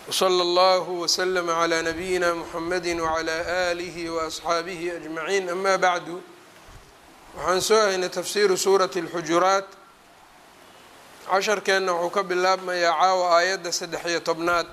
wslى اllah wslm عlى nabiyina mxamedi wعlى آlih وaصxaabihi أجmaعin ama bعdu waxaan soo haynay tafsiru suuraة الxujuraat casharkeenna wuxuu ka bilaabmayaa caawa aayadda saddex iyo tobnaad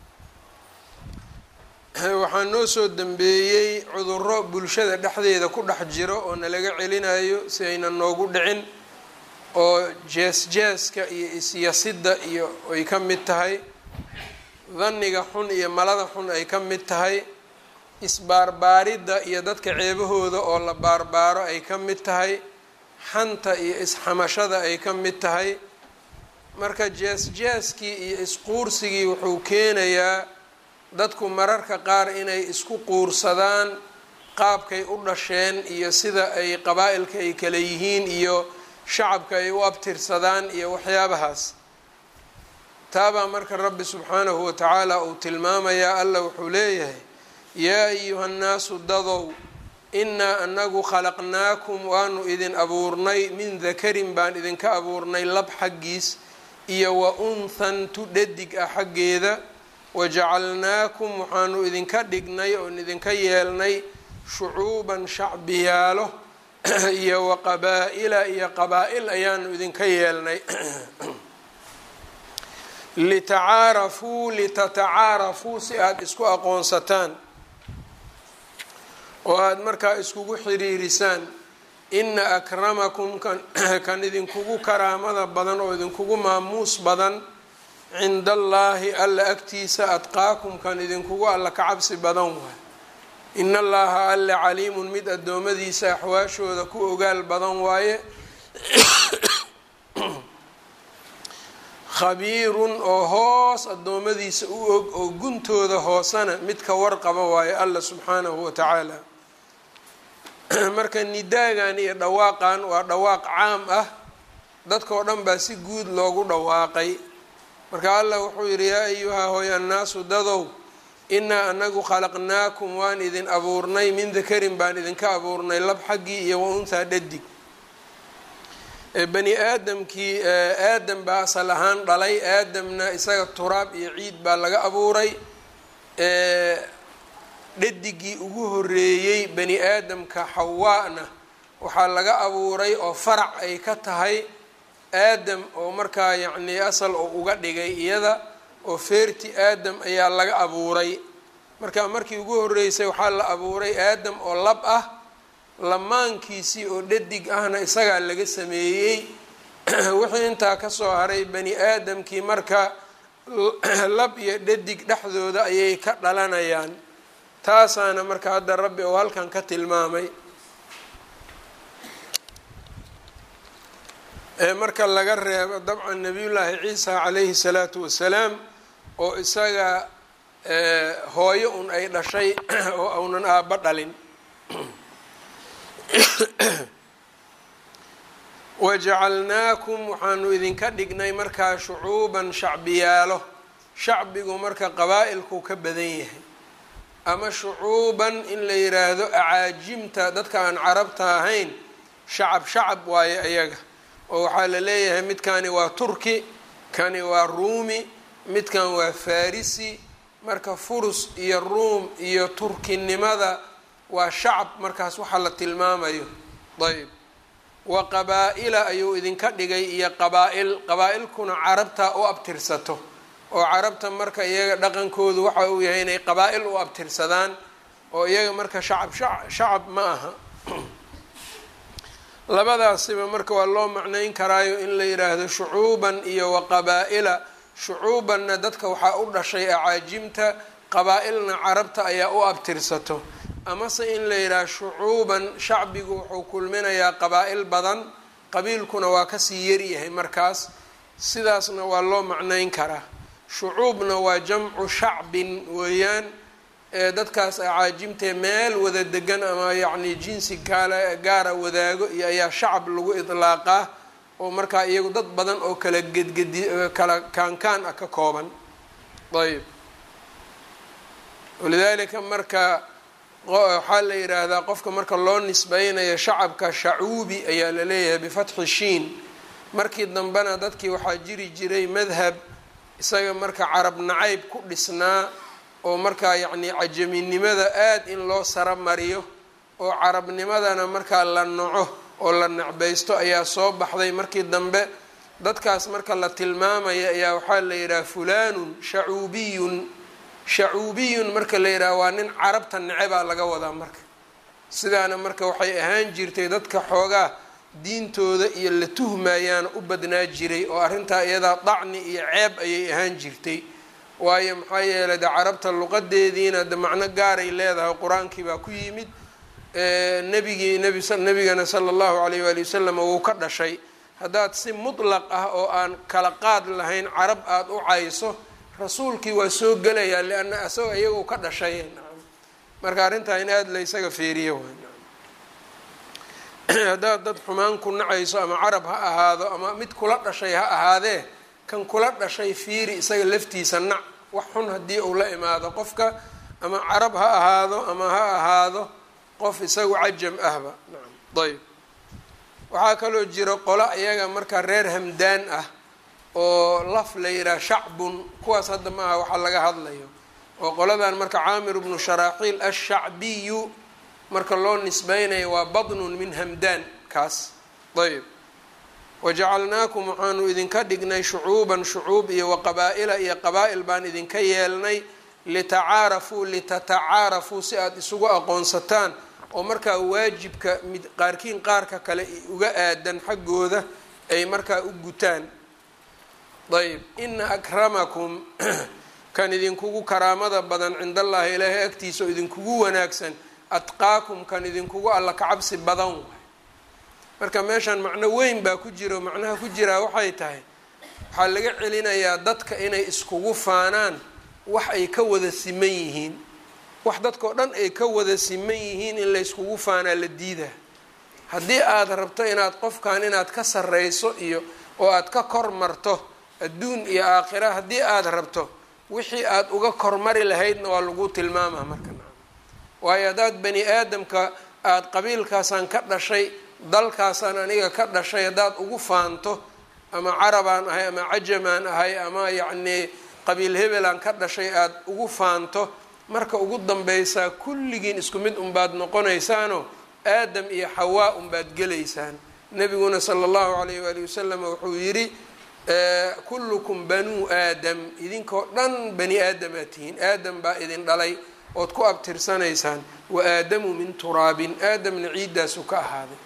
waxaa noo soo dembeeyey cuduro bulshada dhexdeeda ku dhex jiro oo nalaga celinayo si aynan noogu dhicin oo jees-jeeska iyo isyasidda iyo ay ka mid tahay dhanniga xun iyo malada xun ay ka mid tahay isbaarbaaridda iyo dadka ceebahooda oo la baarbaaro ay ka mid tahay xanta iyo isxamashada ay ka mid tahay marka jees-jeeskii iyo isquursigii wuxuu keenayaa dadku mararka qaar inay isku quursadaan qaabkay u dhasheen iyo sida ay qabaa-ilka ay kala yihiin iyo shacabka ay u abtirsadaan iyo waxyaabahaas taabaa marka rabbi subxaanahu watacaala uu tilmaamayaa alla wuxuu leeyahay yaa ayuha nnaasu dadow innaa anagu khalaqnaakum waanu idin abuurnay min dakarin baan idinka abuurnay lab xaggiis iyo wa unthan tu dhadig ah xaggeeda wajacalnaakum waxaanu idinka dhignay oon idinka yeelnay shucuuban shacbiyaalo iyo wa qabaa-ila iyo qabaa-il ayaanu idinka yeelnay litacaarafuu litatacaarafuu si aada isku aqoonsataan oo aada markaa iskugu xiriirisaan ina akramakum kan kan idinkugu karaamada badan oo idinkugu maamuus badan cinda allaahi alla agtiisa adqaakum kan idinkugu alla ka cabsi badan waay ina allaha alle caliimun mid addoommadiisa axwaashooda ku ogaal badan waaye khabiirun oo hoos addoommadiisa u og oo guntooda hoosana mid ka warqaba waaye alla subxaanahu wa tacaala marka nidaagan iyo dhawaaqan waa dhawaaq caam ah dadkao dhan baa si guud loogu dhawaaqay marka allah wuxuu yidhi yaa ayuhaa hooy annaasu dadow innaa anagu khalaqnaakum waan idin abuurnay min dakarin baan idinka abuurnay lab xaggii iyo wa unthaa dhadig bani aadamkii aadam baa asal ahaan dhalay aadamna isaga turaab iyo ciid baa laga abuuray dhadigii ugu horeeyey bani aadamka xawaana waxaa laga abuuray oo farac ay ka tahay aadam oo markaa yacnii asal oo uga dhigay iyada oo feerti aadam ayaa laga abuuray marka markii ugu horeysay waxaa la abuuray aadam oo lab ah lamaankiisii oo dhadig ahna isagaa laga sameeyey wixii intaa kasoo haray bani aadamkii marka lab iyo dhadig dhexdooda ayay ka dhalanayaan taasaana marka hadda rabbi oo halkan ka tilmaamay marka laga reebo dabcan nabiyullaahi ciisa calayhi salaatu wasalaam oo isaga hooyo un ay dhashay oo aunan aabba dhalin wajacalnaakum waxaanu idinka dhignay markaa shucuuban shacbiyaalo shacbigu marka qabaa-ilku ka badan yahay ama shucuuban in la yiraahdo acaajimta dadka aan carabta ahayn shacab shacab waaye ayaga oo waxaa la leeyahay midkani waa turki kani waa ruumi midkan waa farisi marka furus iyo ruum iyo turkinimada waa shacab markaas waxaa la tilmaamayo ayb wa qabaa-ila ayuu idinka dhigay iyo qabaa-il qabaa-ilkuna carabta u abtirsato oo carabta marka iyaga dhaqankoodu waxa uu yahay inay qabaa-il u abtirsadaan oo iyaga marka shacab shacab ma aha labadaasiba marka waa loo macnayn karaayo in la yidhaahdo shucuuban iyo wa qabaa-ila shucuubanna dadka waxaa u dhashay acaajimta qabaa-ilna carabta ayaa u abtirsato amase in la yidhaaho shucuuban shacbigu wuxuu kulminayaa qabaa-il badan qabiilkuna waa kasii yaryahay markaas sidaasna waa loo macnayn karaa shucuubna waa jamcu shacbin weeyaan ee dadkaas acaajimtee meel wada degan ama yacni jinsi kaale gaara wadaago iyo ayaa shacab lagu idlaaqaa oo markaa iyagu dad badan oo kala gedgedi kala kaankaan ah ka kooban ayb walidaalika marka waxaa la yidhaahdaa qofka marka loo nisbeynayo shacabka shacuubi ayaa la leeyahay bifatxi shiin markii dambena dadkii waxaa jiri jiray madhab isaga marka carab nacayb ku dhisnaa oo markaa yacnii cajaminimada aada in loo sara mariyo oo carabnimadana markaa la naco oo la necbaysto ayaa soo baxday markii dambe dadkaas marka la tilmaamaya ayaa waxaa la yidhaha fulanun shacuubiyun shacuubiyun marka la yidhaha waa nin carabta necebaa laga wadaa marka sidaana marka waxay ahaan jirtay dadka xoogaa diintooda iyo la tuhmayaana u badnaa jiray oo arrintaa iyadaa dacni iyo ceeb ayay ahaan jirtay waayo maxaa yeelay de carabta luqadeediina de macno gaaray leedahay qur-aankii baa ku yimid nabigii nbi nabigana sala allahu alayh waali wasalam wuu ka dhashay haddaad si mutlaq ah oo aan kala qaad lahayn carab aada u cayso rasuulkii waa soo gelayaa lianna isagoo iyagu ka dhashay marka arrintaa in aada la ysaga feeriyo haddaad dad xumaan ku nacayso ama carab ha ahaado ama mid kula dhashay ha ahaadee kan kula dhashay fiiri isaga laftiisa nac wax xun haddii uu la imaado qofka ama carab ha ahaado ama ha ahaado qof isagu cajam ahba nacam ayb waxaa kaloo jiro qolo iyaga marka reer hamdaan ah oo laf la yidhaha shacbun kuwaas hadda ma aha waxaa laga hadlayo oo qoladan marka caamir bnu sharaaxiil ashacbiyu marka loo nisbeynayo waa badnun min hamdaan kaas ayb wajacalnaakum waxaanu idinka dhignay shucuuban shucuub iyo waqabaa-ila iyo qabaa-il baan idinka yeelnay litacaarafuu litatacaarafuu si aada isugu aqoonsataan oo markaa waajibka mid qaarkiin qaarka kale uga aadan xaggooda ay markaa u gutaan ayb ina akramakum kan idinkugu karaamada badan cind allaahi ilaahay agtiisa oo idinkugu wanaagsan atqaakum kan idinkugu alla kacabsi badan waay marka meeshan macno weyn baa ku jiro macnaha ku jiraa waxay tahay waxaa laga celinayaa dadka inay iskugu faanaan wax ay ka wada siman yihiin wax dadkao dhan ay ka wada siman yihiin in la yskugu faanaa la diidaa haddii aada rabto inaad qofkan inaad ka sarreyso iyo oo aad ka kor marto adduun iyo aakhira haddii aada rabto wixii aada uga kormari lahaydna waa lagu tilmaamaa marka waayo haddaad bani aadamka aada qabiilkaasaan ka dhashay dalkaasaan aniga ka dhashay haddaad ugu faanto ama carabaan ahay ama cajamaan ahay ama yacnii qabiil hebelaan ka dhashay aada ugu faanto marka ugu danbeysaa kulligiin isku mid unbaad noqonaysaanoo aadam iyo xawaa unbaad gelaysaan nabiguna sala allahu alayh waali wasalam wuxuu yidhi kullukum banuu aadam idinkoo dhan bani aadamaad tihiin aadam baa idin dhalay ood ku abtirsanaysaan wa aadamu min turaabin aadamna ciiddaasu ka ahaaday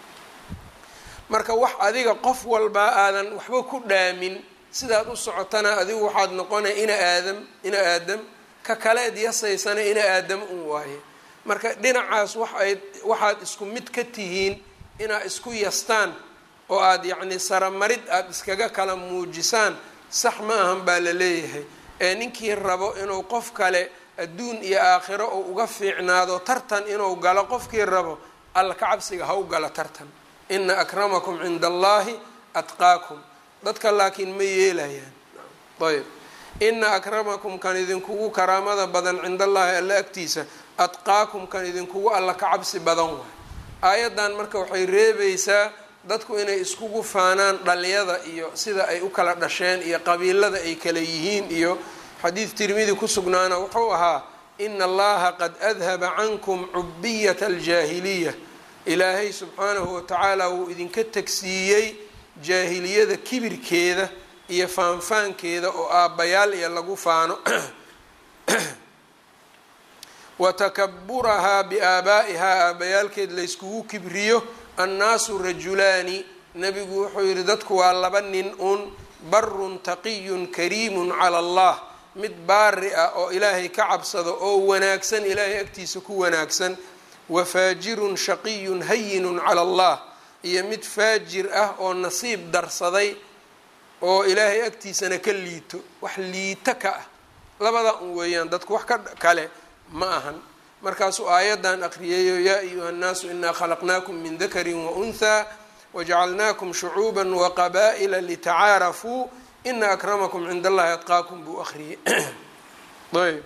marka wax adiga qof walbaa aadan waxba ku dhaamin sidaad u socotana adigu waxaad noqonaya ina aadam ina aadam ka kaleed yasaysana ina aadam un waaye marka dhinacaas waxay waxaad isku mid ka tihiin inaad isku yastaan oo aada yacni saramarid aada iskaga kala muujisaan sax ma ahan baa la leeyahay ee ninkii rabo inuu qof kale adduun iyo aakhiro uu uga fiicnaado tartan inuu galo qofkii rabo alla ka cabsiga ha u galo tartan ina akramakum cinda allahi atqaakum dadka laakiin ma yeelayaan ayb ina akramakum kan idinkugu karaamada badan cinda allahi alla agtiisa atqaakum kan idinkugu alla ka cabsi badan waay aayaddan marka waxay reebaysaa dadku inay iskugu faanaan dhaliyada iyo sida ay u kala dhasheen iyo qabiilada ay kala yihiin iyo xadiid tirmidi ku sugnaana wuxuu ahaa ina allaha qad adhaba cankum cubiyata aljaahiliya ilaahay subxaanahu watacaala wuu idinka tegsiiyey jaahiliyada kibirkeeda iyo faanfaankeeda oo aabbayaal iyo lagu faano wa takaburahaa biaabaa'ihaa aabbayaalkeed layskugu kibriyo annaasu rajulaani nebigu wuxuu yidhi dadku waa laba nin un barun taqiyun kariimun cala allah mid baari ah oo ilaahay ka cabsado oo wanaagsan ilaahay agtiisa ku wanaagsan wa faajirun shaqiyun hayinun cala allah iyo mid faajir ah oo nasiib darsaday oo ilaahay agtiisana ka liito wax liito ka ah labada un weeyaan dadku wax ka kale ma ahan markaasuu aayaddan aqriyayo yaa ayuha nnaasu inaa khalaqnaakum min dakarin wa unthaa wajacalnaakum shucuuban waqabaa'ila litacaarafuu ina akramakum cinda allahi atqaakum buu akhriyey ayb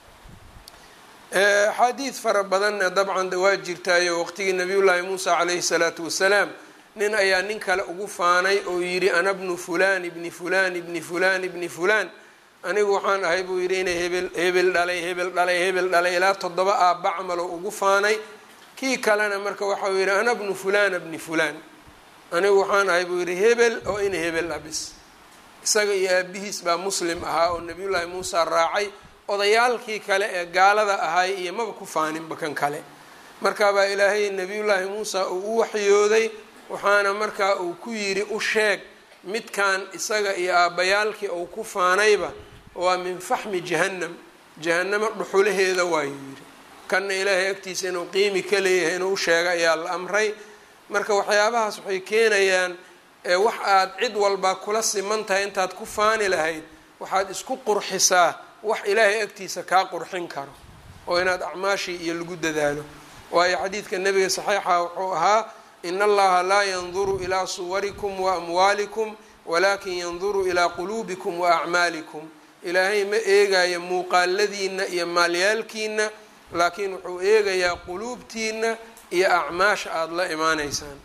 axaadiid fara badanna dabcan de waa jirtaayo waqtigii nabiyullaahi muusa calayhi salaatu wasalaam nin ayaa nin kale ugu faanay oo yidhi ana bnu fulaan ibni fulaan ibni fulaan ibni fulaan anigu waxaan ahay buu yidhi inay hebel hebel dhalay hebel dhalay hebel dhalay ilaa toddoba aabba camalo ugu faanay kii kalena marka waxau yidhi ana bnu fulana bni fulaan anigu waxaan ahay buu yidhi hebel oo ina hebel abis isaga iyo aabihiis baa muslim ahaa oo nabiyullaahi muusa raacay odayaalkii kale ee gaalada ahay iyo maba ku faaninba kan kale markaabaa ilaahay nabiyullaahi muusa uu u waxyooday waxaana markaa uu ku yidhi u sheeg midkan isaga iyo aabbayaalkii uu ku faanayba waa min faxmi jahannam jahannamo dhuxulaheeda waayuu yidhi kanna ilaahay agtiisa inuu qiimi ka leeyahay inuu u sheega ayaa la amray marka waxyaabahaas waxay keenayaan wax aad cid walba kula siman tahay intaad ku faani lahayd waxaad isku qurxisaa wax ilaahay agtiisa kaa qurxin karo oo inaad acmaashii iyo lagu dadaalo waayo xadiidka nebiga saxiixa wuxuu ahaa in allaha laa yanduru ilaa suwarikum wa amwaalikum walaakin yanduru ilaa quluubikum wa acmaalikum ilaahay ma eegayo muuqaaladiina iyo maalyaalkiina laakiin wuxuu eegayaa quluubtiina iyo acmaasha aada la imaaneysaan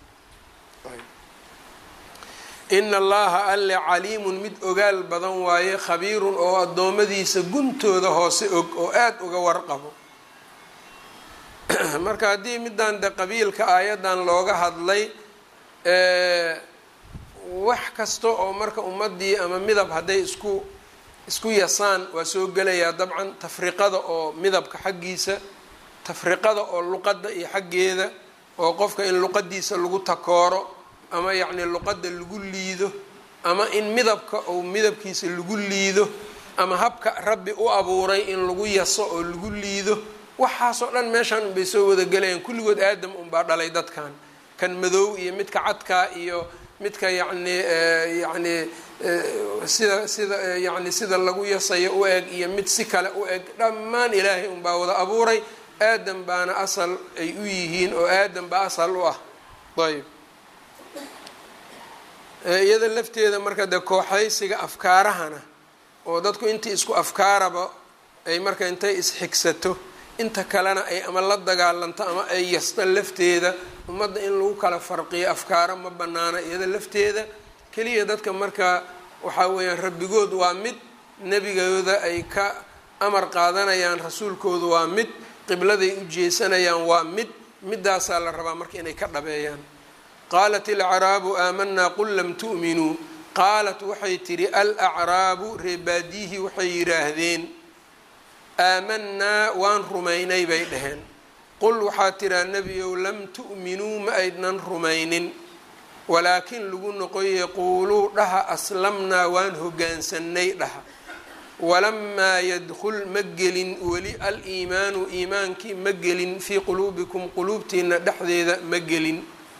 ina allaha alle caliimun mid ogaal badan waaye khabiirun oo addoommadiisa guntooda hoose og oo aada uga warqabo marka haddii middan de qabiilka aayaddan looga hadlay wax kasta oo marka ummaddii ama midab hadday isku isku yasaan waa soo gelayaa dabcan tafriqada oo midabka xaggiisa tafriqada oo luqadda iyo xaggeeda oo qofka in luqadiisa lagu takooro ama yacni luqadda lagu liido ama in midabka ou midabkiisa lagu liido ama habka rabbi u abuuray in lagu yaso oo lagu liido waxaasoo dhan meeshaan unbay soo wada gelayaan kulligood aadam unbaa dhalay dadkan kan madow iyo midka cadkaa iyo midka yacni yacni sida sida yacni sida lagu yasayo u eg iyo mid si kale u eg dhammaan ilaahay unbaa wada abuuray aadam baana asal ay u yihiin oo aadam baa asal u ah ayb iyada lafteeda marka dee kooxaysiga afkaarahana oo dadku intii isku afkaaraba ay marka intay isxigsato inta kalena ay ama la dagaalanto ama ay yasta lafteeda ummadda in lagu kala farqiyo afkaaro ma banaana iyada lafteeda keliya dadka marka waxaa weeyaan rabbigood waa mid nebigooda ay ka amar qaadanayaan rasuulkooda waa mid qibladay u jeesanayaan waa mid midaasaa la rabaa marka inay ka dhabeeyaan qaalat alacraabu aamanaa qul lam tu'minuu qaalat waxay tidhi alacraabu reebaadiyihii waxay yidhaahdeen aamanaa waan rumaynay bay dhaheen qul waxaa tiraa nebiyow lam tu'minuu ma aydnan rumaynin walaakin lagu noqoye quuluu dhaha aslamnaa waan hogaansannay dhaha walamaa yadkul ma gelin weli al-iimaanu iimaankii ma gelin fii quluubikum quluubtiina dhexdeeda ma gelin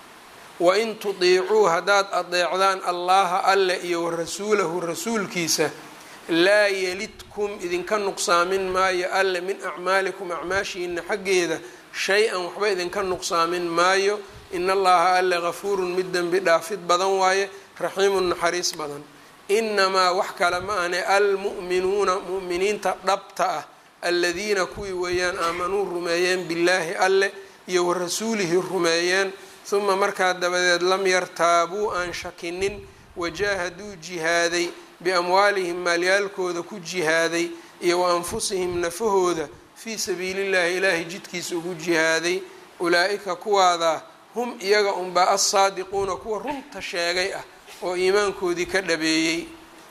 wain tudiicuu haddaad adeecdaan allaha alle iyo wa rasuulahu rasuulkiisa laa yelidkum idinka nuqsaamin maayo alle min acmaalikum acmaashiina xaggeeda shay-an waxba idinka nuqsaamin maayo in allaha alle gafuurun mid dembi dhaafid badan waaye raxiimun naxariis badan inamaa wax kale ma ahne almu'minuuna mu'miniinta dhabta ah aladiina kuwii weeyaan aamanuu rumeeyeen billaahi alle iyo wa rasuulihi rumeeyeen uma markaa dabadeed lam yartaabuu aan shakinin wajaahaduu jihaaday biamwaalihim maalyaalkooda ku jihaaday iyo wa anfusihim nafahooda fii sabiilillahi ilaahay jidkiisa ugu jihaaday ulaa-ika kuwaadaa hum iyaga unbaa assaadiquuna kuwa runta sheegay ah oo iimaankoodii ka dhabeeyey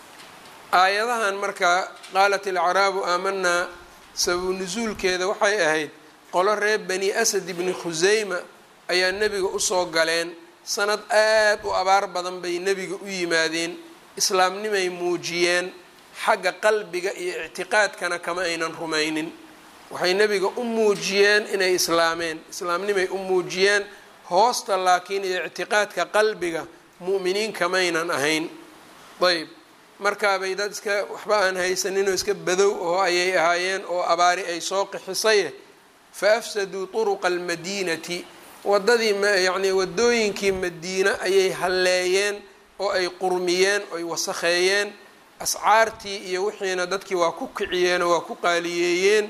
aayadahan markaa qaalat alacraabu aamanaa sababu nusuulkeeda waxay ahayd qolo reer bani asad ibni khuseyma ayaa nebiga usoo galeen sanad aad u abaar badan bay nebiga u yimaadeen islaamnimay muujiyeen xagga qalbiga iyo ictiqaadkana kama aynan rumaynin waxay nebiga u muujiyeen inay islaameen islaamnimay u muujiyeen hoosta laakiin iyo ictiqaadka qalbiga mu'miniin kamaynan ahayn ayb markaabay dad iska waxba aan haysaninoo iska badow oo ayay ahaayeen oo abaari ay soo qixisay fa afsaduu turuqa almadiinati waddadii yacnii waddooyinkii madiine ayay halleeyeen oo ay qurmiyeen oy wasakheeyeen ascaartii iyo wixiina dadkii waa ku kiciyeen oo waa ku qaaliyeeyeen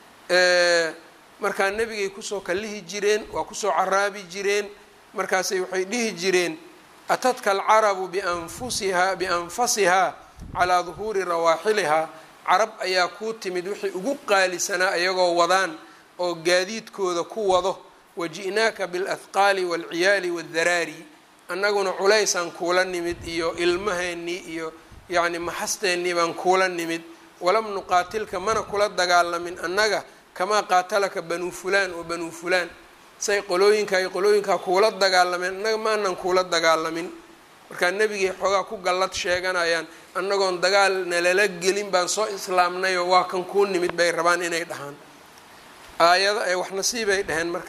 markaa nebigay kusoo kallihi jireen waa kusoo caraabi jireen markaasay waxay dhihi jireen atadka alcarabu bianfusihaa bianfasihaa calaa duhuuri rawaaxilihaa carab ayaa kuu timid wixii ugu qaalisanaa iyagoo wadaan oo gaadiidkooda ku wado waji'naaka bialahqaali waalciyaali waaldaraari annaguna culaysaan kuula nimid iyo ilmaheennii iyo yacni maxasteennii baan kuula nimid walam nuqaatilka mana kula dagaalamin annaga kamaa qaatalaka banuu fulaan wa banuu fulaan say qolooyinka ay qolooyinkaa kuula dagaalameen annaga maanan kuula dagaalamin markaa nebigay xoogaa ku gallad sheeganayaan annagoon dagaal nalala gelin baan soo islaamnayoo waa kan kuu nimid bay rabaan inay dhahaan aayada ay wax nasiibay dhaheen marka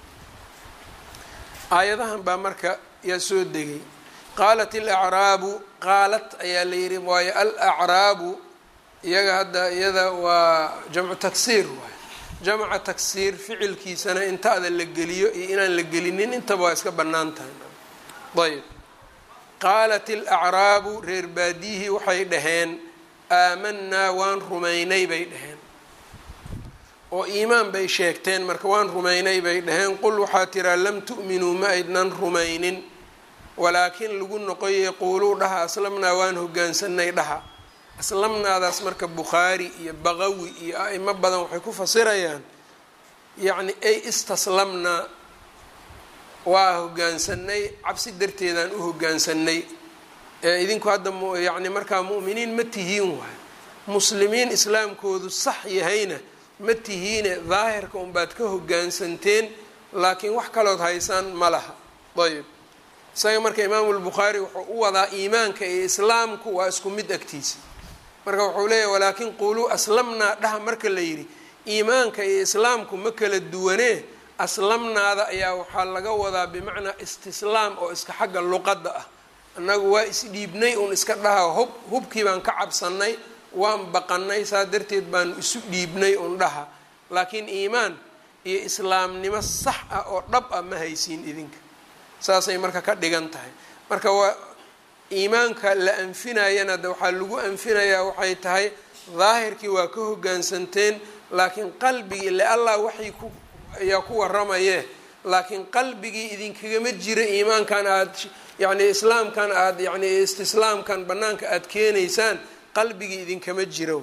aayadahan baa marka yaa soo degay qaalat alacraabu qaalat ayaa la yidhi waayo alacraabu iyaga hadda iyada waa jamcu taksiir waay jamca taksiir ficilkiisana intaada la geliyo iyo inaan la gelinin intaba waa iska bannaan tahay ayb qaalat alacraabu reer baadiyihii waxay dhaheen aamanaa waan rumaynay bay dhaheen oo iimaan bay sheegteen marka waan rumaynay bay dhaheen qul waxaa tiraa lam tu'minuu ma aydnan rumaynin walaakin lagu noqoyay quuluu dhaha aslamnaa waan hogaansanay dhaha aslamnaadaas marka bukhaari iyo baqawi iyo a'imo badan waxay ku fasirayaan yacni ay istaslamnaa waa hogaansanay cabsi darteedaan u hogaansanay ee idinku hadda yacni markaa mu'miniin ma tihiin waay muslimiin islaamkoodu sax yahayna ma tihiine daahirka unbaad ka hogaansanteen laakiin wax kalood haysaan ma laha ayb isaga marka imaamu lbukhaari wuxuu u wadaa iimaanka iyo islaamku waa isku mid agtiisa marka wuxuu leeyahy walaakin quuluu aslamnaa dhaha marka la yidhi iimaanka iyo islaamku ma kala duwanee aslamnaada ayaa waxaa laga wadaa bimacnaa istislaam oo iska xagga luqadda ah annagu waa isdhiibnay uun iska dhaha hub hubkii baan ka cabsanay waan baqanay saa darteed baanu isu dhiibnay uun dhaha laakiin iimaan iyo islaamnimo sax ah oo dhab ah ma haysiin idinka saasay marka ka dhigan tahay marka waa iimaanka la anfinayana de waxaa lagu anfinayaa waxay tahay daahirkii waa ka hogaansanteen laakiin qalbigii le allah waxay ku ayaa ku waramaye laakiin qalbigii idinkagama jira iimaankan aada yacni islaamkan aada yacni istislaamkan banaanka aada keenaysaan qalbigii idinkama jira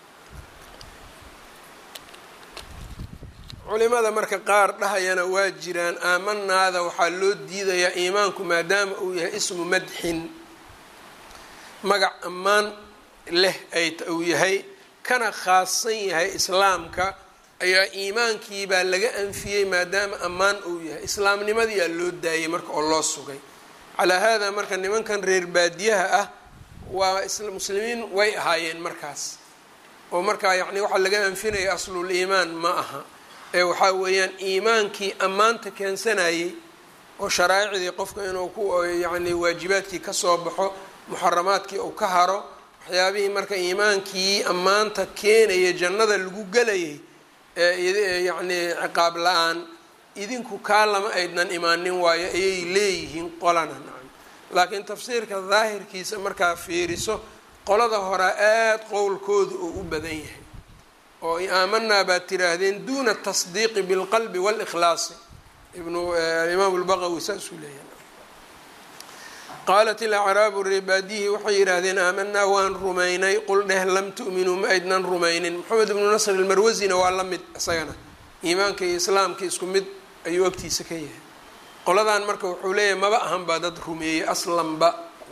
culimada marka qaar dhahayana waa jiraan aamanaada waxaa loo diidayaa iimaanku maadaama uu yahay ismu madxin magac ammaan leh ay uu yahay kana khaasan yahay islaamka ayaa iimaankiibaa laga anfiyey maadaama ammaan uu yahay islaamnimadiyaa loo daayay marka oo loo sugay calaa haadaa marka nimankan reer baadiyaha ah waa muslimiin way ahaayeen markaas oo markaa yacni waxaa laga anfinaya aslul iimaan ma aha ee waxaa weeyaan iimaankii ammaanta keensanayay oo sharaa'icdii qofka inuu ku yacni waajibaadkii kasoo baxo muxaramaadkii uu ka haro waxyaabihii marka iimaankii ammaanta keenaya jannada lagu gelayay ee yacni ciqaab la-aan idinku kaa lama aydnan imaanin waayo ayay leeyihiin qolana nacam laakiin tafsiirka daahirkiisa markaa fiiriso qolada horaa aada qowlkooda oo u badan yahay oo aamanaa baad tiraahdeen duuna tasdiiqi bilqalbi walikhlaasi ibnu imaam lbaqawi saasuu leeyahay qaalat ilacraabu reebaadiyihii waxay yidhaahdeen aamanaa waan rumaynay qul dheh lam tu'minuu ma aydnan rumaynin moxamed ibnu nasr ilmarwasina waa la mid isagana iimaanka iyo islaamka isku mid ayuu agtiisa ka yahay qoladan marka wuxuu leeyahay maba ahan baa dad rumeeyey aslanba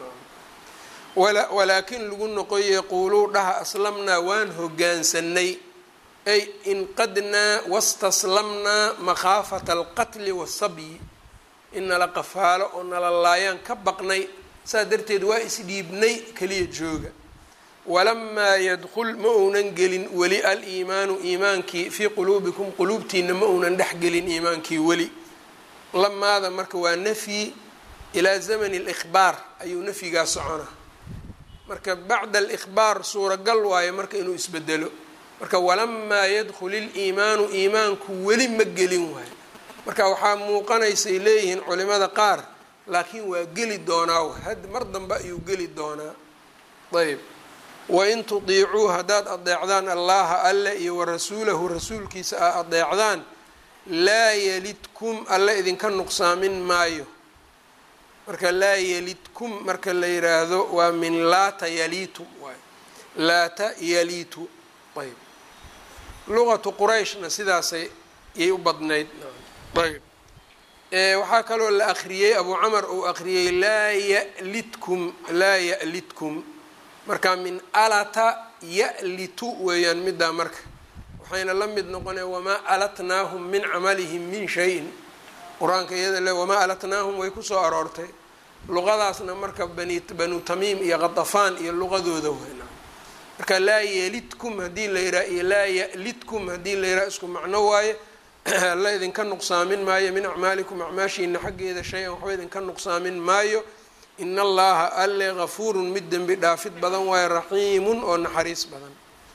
walaakin lagu noqoye quuluu dhaha aslamnaa waan hogaansanay ay inqadnaa wastaslamnaa makhaafata alqatli wasabyi in nala qafaalo oo nala laayaan ka baqnay saas darteed waa isdhiibnay keliya jooga walamaa yadkul ma uunan gelin weli aliimaanu iimaankii fii quluubikum quluubtiina ma uunan dhex gelin iimaankii weli lamaada marka waa nafyi ilaa zamani alikhbaar ayuu nafyigaa soconaa marka bacda alikhbaar suuragal waayo marka inuu isbedelo marka walamaa yadkhul iliimaanu iimaanku weli ma gelin waayo marka waxaa muuqanaysay leeyihiin culimada qaar laakiin waa geli doonaa had mar dambe ayuu geli doonaa ayb wain tudiicuu haddaad adeecdaan allaha alle iyo warasuulahu rasuulkiisa aa adeecdaan laa yalidkum alle idinka nuqsaamin maayo marka laa yalidkum marka la yiraahdo waa min laata yaliitum waay laata yaliitu ayb luqatu qurayshna sidaasay yay u badnayd ayb waxaa kaloo la akriyey abu camar uu akriyey laa yalitkum laa ya'litkum marka min alata ya'litu weeyaan middaa marka waxayna la mid noqonaya wamaa alatnaahum min camalihim min shayin qur-aanka iyada le wamaa alatnaahum way kusoo aroortay luqadaasna marka bani banu tamiim iyo qadafaan iyo luqadooda weyna marka laa yelidkum haddii la yidhaha iyo laa ya'lidkum haddii la yidhaha isku macno waaye alla idinka nuqsaamin maayo min acmaalikum acmaashiina xaggeeda shay-an waxba idinka nuqsaamin maayo in allaha alle gafuurun mid dembi dhaafid badan waayo raxiimun oo naxariis badan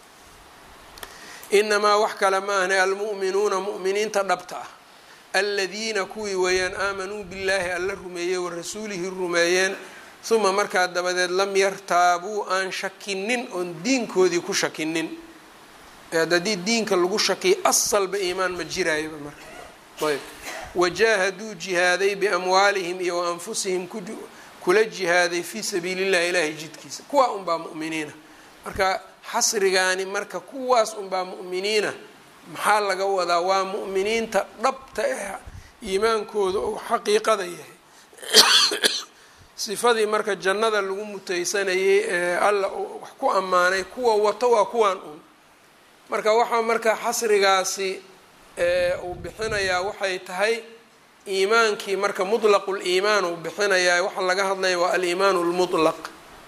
inamaa wax kale ma ahne almu'minuuna mu'miniinta dhabta ah aladiina kuwii weeyaan aamanuu billaahi alla rumeeyey wa rasuulihi rumeeyeen uma markaa dabadeed lam yartaabuu aan shakinin oon diinkoodii ku shakinin haddii diinka lagu shakiyo asalba iimaan ma jiraayoba marka ayb wajaahaduu jihaaday biamwaalihim iyo wa anfusihim kula jihaaday fii sabiili llahi ilaahay jidkiisa kuwaa unbaa mu'miniina marka xasrigaani marka kuwaas unbaa mu'miniina maxaa laga wadaa waa mu'miniinta dhabta eh iimaankooda uu xaqiiqada yahay sifadii marka jannada lagu mutaysanayay ee alla wax ku ammaanay kuwa wato waa kuwaan un marka waxaa marka xasrigaasi uu bixinayaa waxay tahay iimaankii marka mutlaqu liimaan uu bixinayaa waxa laga hadlaya waa aliimaanu lmutlaq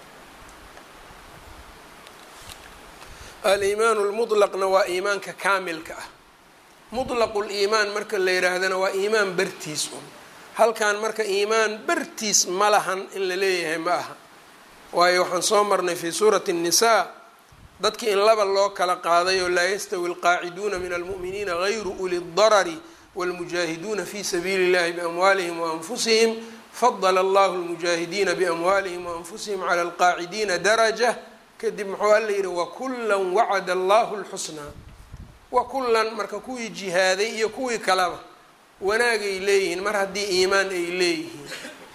aliimaanu lmutlaqna waa iimaanka kaamilka ah mutlaqu liimaan marka la yidhaahdana waa iimaan bartiis un halkan marka iimaan bartiis ma lahan in la leeyahay ma aha waayo waxaan soo marnay fii suurati الnisaa dadki in laba loo kala qaaday oo laa yastawi alqaaciduuna min almu'miniina gayru uli اdarari wاlmujaahiduuna fi sabiili اllahi biamwaalihim waanfusihim fadala allahu lmujaahidiina biamwaalihim waanfusihim cala alqaacidiina daraja kadib muxuu alla yidhi wakullan wacada allahu lxusnaa wakullan marka kuwii jihaaday iyo kuwii kaleba wanaagay leeyihiin mar haddii iimaan ay leeyihiin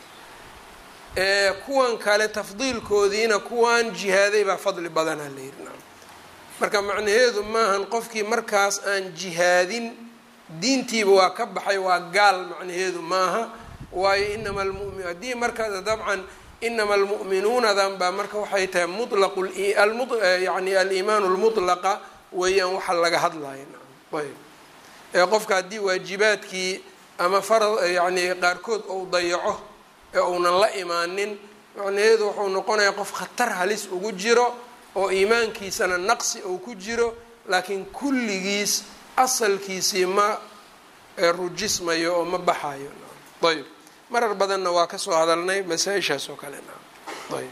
kuwan kale tafdiilkoodiina kuwan jihaaday baa fadli badanaa la yidhi marka macnaheedu maahan qofkii markaas aan jihaadin diintiiba waa ka baxay waa gaal macnaheedu maaha waayo inama lmumi haddii markaas dabcan inama almu'minuunadan baa marka waxay tahay mulaqu yani aliimaan lmutlaqa weeyaan waxa laga hadlaya ayb ee qofka haddii waajibaadkii ama farad yani qaarkood ou dayaco ee uunan la imaanin macnaheedu wuxuu noqonayaa qof khatar halis ugu jiro oo iimaankiisana naqsi uu ku jiro laakiin kulligiis asalkiisii ma rujismayo oo ma baxayo ayb marar badanna waa kasoo hadalnay masaa-ishaas oo kale ayb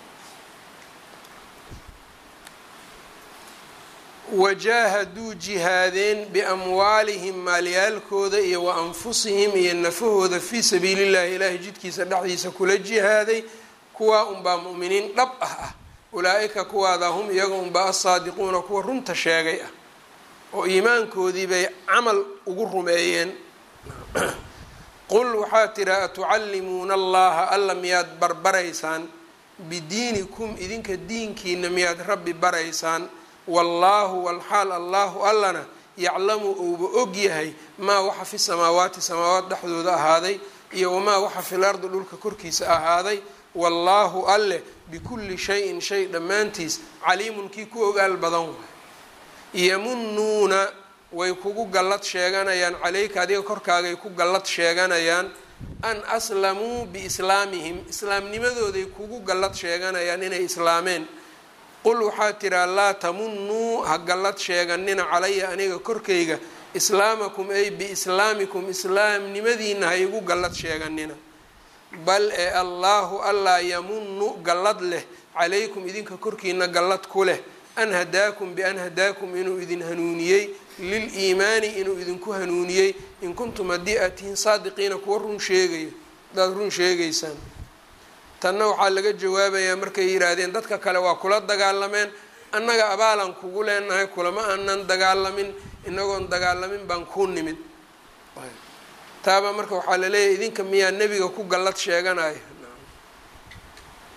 wajaahaduu jihaadeen biamwaalihim maalyaalkooda iyo wa anfusihim iyo nafahooda fii sabiili llahi ilaahay jidkiisa dhexdiisa kula jihaaday kuwaa unbaa mu'miniin dhab ah ah ulaa-ika kuwaada hum iyaga unbaa asaadiquuna kuwa runta sheegay ah oo iimaankoodii bay camal ugu rumeeyeen qul waxaa tiraa atucallimuuna allaha alla miyaad barbaraysaan bidiinikum idinka diinkiina miyaad rabbi baraysaan wallaahu walxaal allaahu allana yaclamu ouba og yahay maa waxa fi samaawaati samaawaat dhexdooda ahaaday iyo wamaa waxa fil ardi dhulka korkiisa ahaaday wallaahu alleh bikulli shayin shay dhammaantiis caliimun kii ku ogaal badan waay yamunuuna way kugu gallad sheeganayaan caleyka adiga korkaagay ku gallad sheeganayaan an aslamuu biislaamihim islaamnimadooday kugu gallad sheeganayaan inay islaameen qul waxaa tiraa laa tamunuu ha gallad sheeganina calaya aniga korkayga islaamakum ay biislaamikum islaamnimadiina ha igu gallad sheeganina bal ee allaahu allaa yamunu gallad leh calaykum idinka korkiina gallad ku leh an hadaakum bian hadaakum inuu idin hanuuniyey liliimaani inuu idinku hanuuniyey in kuntum haddii aad tihiin saadiqiina kuwa run sheegayo hadaad run sheegaysaan tanna waxaa laga jawaabayaa markay yidhaahdeen dadka kale waa kula dagaalameen annaga abaalan kugu leenahay kulama aanan dagaalamin inagoon dagaalamin baan kuu nimid taaba marka waxaa laleeyahay idinka miyaa nebiga ku gallad sheeganayo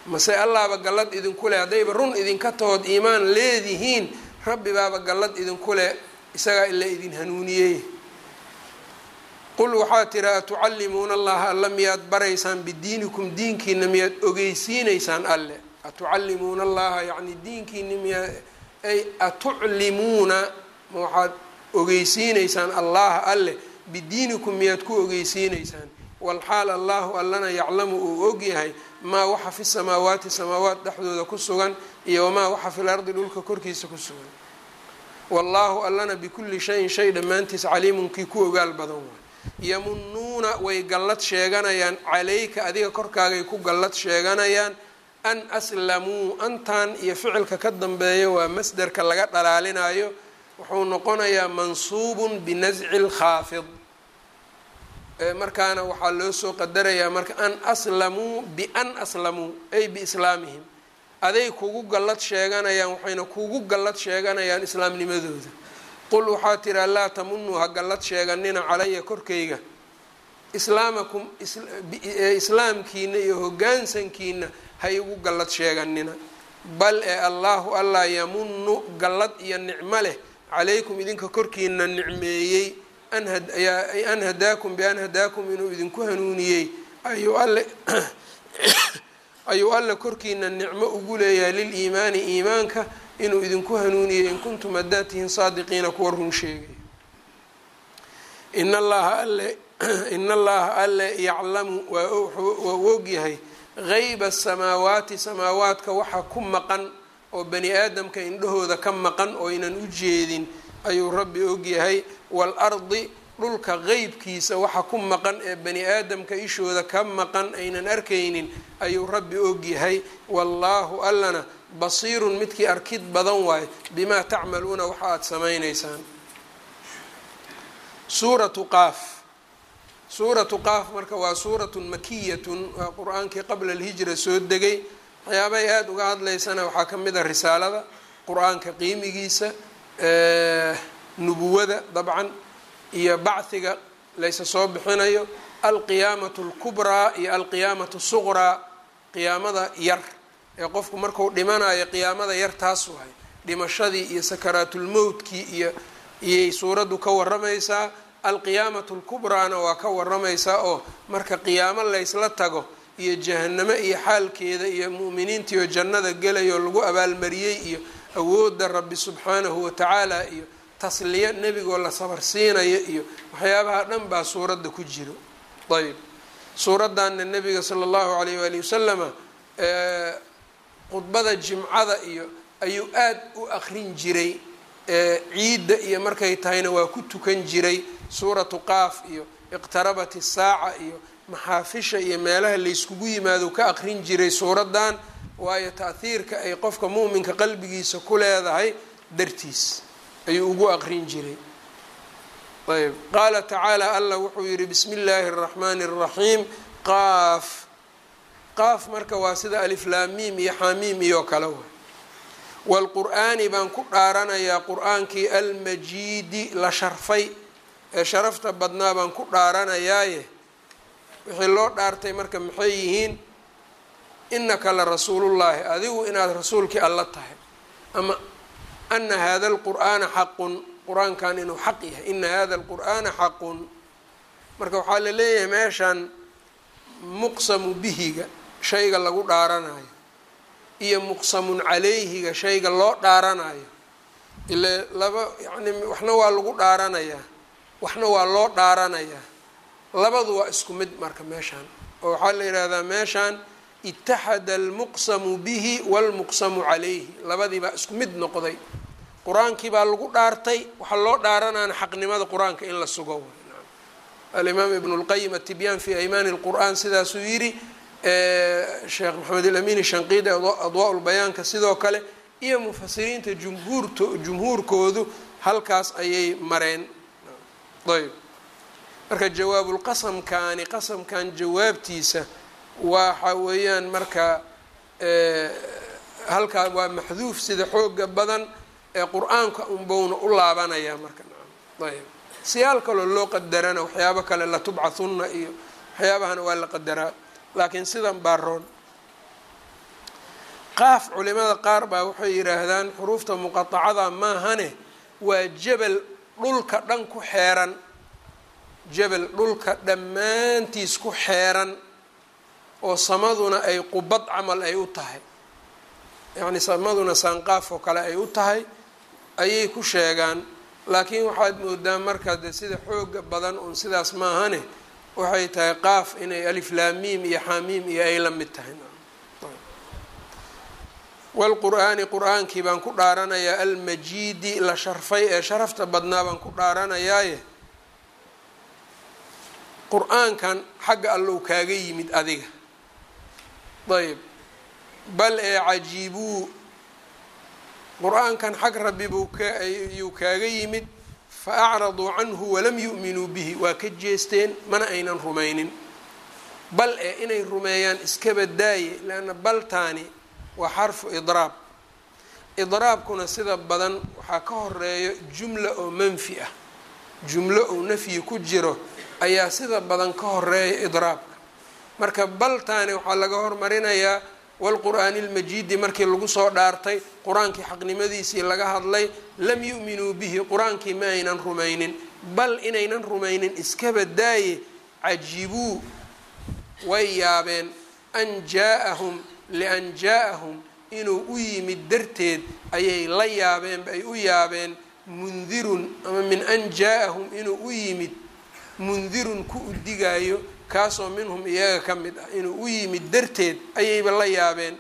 mase allaaba gallad idinku leh haddayba run idinka tahood iimaan leedihiin rabbi baaba gallad idinku leh isagaa ila idin hanuuniyey qul waxaa tiri atucallimuuna allaha alla miyaad baraysaan bidiinikum diinkiina miyaad ogeysiineysaan alle atucallimuuna allaha yacni diinkiina miyaa ay atuclimuuna ma waxaad ogeysiineysaan allaha alle bidiinikum miyaad ku ogeysiineysaan walxaal allahu allana yaclamu uu ogyahay maa waxa fi samaawaati samaawaat dhexdooda ku sugan iyo wamaa waxa fil ardi dhulka korkiisa ku sugan wallaahu allana bikulli shayin shay dhammaantiis caliimun kii ku ogaal badan waay yamunuuna way gallad sheeganayaan calayka adiga korkaagay ku gallad sheeganayaan an aslamuu antan iyo ficilka ka dambeeya waa masderka laga dhalaalinayo wuxuu noqonayaa mansuubun binasci lkhaafid markaana waxaa loo soo qadarayaa marka an aslamuu bian aslamuu ay biislaamihim aday kugu gallad sheeganayaan waxayna kugu gallad sheeganayaan islaamnimadooda qul waxaa tiraa laa tamunuu ha gallad sheeganina calaya korkayga islaamakum islaamkiina iyo hoggaansankiina ha igu gallad sheeganina bal ee allaahu allah yamunu gallad iyo nicmo leh calaykum idinka korkiina nicmeeyey an hadaakum bian hadaakum inuu idinku hanuuniyey ayuu alle ayuu alle korkiina nicmo ugu leeyahay liliimaani iimaanka inuu idinku hanuuniyey in kuntum haddaad tihiin saadiqiina kuwa run sheegay in allaha alle in allaha alle yaclamu waa u ogyahay geyba asamaawaati samaawaadka waxa ku maqan oo bani aadamka indhahooda ka maqan oo aynan u jeedin ayuu rabbi ogyahay waalardi dhulka qeybkiisa waxa ku maqan ee bani aadamka ishooda ka maqan aynan arkaynin ayuu rabbi ogyahay wallaahu allana basiirun midkii arkid badan waayo bimaa tacmaluuna waxa aada samaynaysaan suuratu qaaf suuratu qaaf marka waa suuratun makiyatun waa qur-aankii qabla alhijra soo degay waxyaabahay aada uga hadlaysana waxaa ka mid a risaalada qur-aanka qiimigiisa nubuwada dabcan iyo bachiga laysa soo bixinayo alqiyaamatu alkubraa iyo alqiyaamatu suqraa qiyaamada yar ee qofku marku dhimanayo qiyaamada yar taas wahay dhimashadii iyo sakaraatulmowtkii iyo iyay suuraddu ka waramaysaa alqiyaamatu lkubraana waa ka waramaysaa oo marka qiyaamo laysla tago iyo jahanamo iyo xaalkeeda iyo mu'miniintii oo jannada gelayo lagu abaalmariyey iyo awoodda rabbi subxaanahu watacaala iyo tasliya nebigoo la sabarsiinayo iyo waxyaabaha dhan baa suuradda ku jiro ayb suuraddanna nebiga sala allahu alayh waali wasalama khudbada jimcada iyo ayuu aada u akrin jiray ciidda iyo markay tahayna waa ku tukan jiray suuratu qaaf iyo iqtarabat isaaca iyo maxaafisha iyo meelaha layskugu yimaado ka akrin jiray suuraddan waayo ta'hiirka ay qofka muuminka qalbigiisa ku leedahay dartiis ayuu ugu aqrin jiray ayb qaala tacaala allah wuxuu yihi bismi illaahi اraxmaani الraxiim qaaf qaaf marka waa sida aliflaamiim iyo xaamiim iyo kale wa wاlqur'aani baan ku dhaaranayaa qur-aankii almajiidi la sharfay ee sharafta badnaa baan ku dhaaranayaaye wixii loo dhaartay marka maxay yihiin inaka la rasuulullaahi adigu inaad rasuulkii alla tahay ama ana hada alqur'aana xaqun qur-aankan inuu xaq yahay ina hada alqur'aana xaqun marka waxaa la leeyahay meeshan muqsamu bihiga shayga lagu dhaaranayo iyo muqsamun calayhiga shayga loo dhaaranayo ile laba yani waxna waa lagu dhaaranayaa waxna waa loo dhaaranayaa labadu waa isku mid marka meeshaan oo waxaa la yidhaahdaa meeshaan itaxada almuqsamu bihi walmuqsamu calayhi labadii baa isku mid noqday qur-aankii baa lagu dhaartay waxaa loo dhaaranaana xaqnimada qur-aanka in la sugo alimaam ibn اlqayim atibyaan fi aymaani اlqur'an sidaasuu yidhi sheekh maxamed ilamin shanqiidi adwaa lbayaanka sidoo kale iyo mufasiriinta jumhuurt jumhuurkoodu halkaas ayay mareen ayb marka jawaabulqasamkaani qasamkan jawaabtiisa waxa weeyaan marka halkaa waa maxduuf sida xooga badan ee qur-aanka unbowna u laabanaya marka ayb siyaal kaloo loo qadarana waxyaabo kale latubcathunna iyo waxyaabahana waa la qadaraa laakiin sidan baa roon qaaf culimada qaar baa waxay yidhaahdaan xuruufta muqatacada maahane waa jabal dhulka dhan ku xeeran jabal dhulka dhammaantiis ku xeeran oo samaduna ay qubad camal ay u tahay yacni samaduna saanqaaf oo kale ay u tahay ayay ku sheegaan laakiin waxaad moodaa markaa de sida xooga badan uun sidaas maahane waxay tahay qaaf inay aliflaamiim iyo xaamiim iyo ay la mid tahay walqur'aani qur-aankii baan ku dhaaranayaa almajiidi la sharfay ee sharafta badnaa baan ku dhaaranayaaye qur-aankan xagga allow kaaga yimid adiga ayb bal ee cajiibuu qur-aankan xag rabbi buu kayuu kaaga yimid fa acraduu canhu walam yu'minuu bihi waa ka jeesteen mana aynan rumaynin bal ee inay rumeeyaan iskaba daaye leanna baltaani waa xarfu idraab idraabkuna sida badan waxaa ka horeeyo jumla oo manfi ah jumlo oo nafyi ku jiro ayaa sida badan ka horeeya idraabka marka baltaani waxaa laga hormarinayaa walqur'aani lmajiidi markii lagu soo dhaartay qur-aankii xaqnimadiisii laga hadlay lam yu'minuu bihi qur-aankii ma aynan rumaynin bal inaynan rumaynin iskaba daaye cajibuu way yaabeen an jaa-ahum lian jaa-ahum inuu u yimid darteed ayay la yaabeen ay u yaabeen mundirun ama min an jaa-ahum inuu u yimid mundirun ku udigaayo kaasoo minhum iyaga ka mid ah inuu u yimid darteed ayayba la yaabeen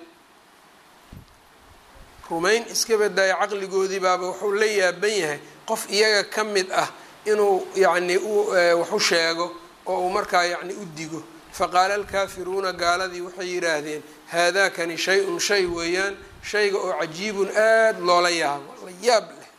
rumayn iska badaayo caqligoodii baaba wuxuu la yaaban yahay qof iyaga ka mid ah inuu yacni wax u sheego oo uu markaa yacni u digo faqaala alkaafiruuna gaaladii waxay yidhaahdeen haadaakani shay-un shay weeyaan shayga oo cajiibun aada loola yaabo la yaab leh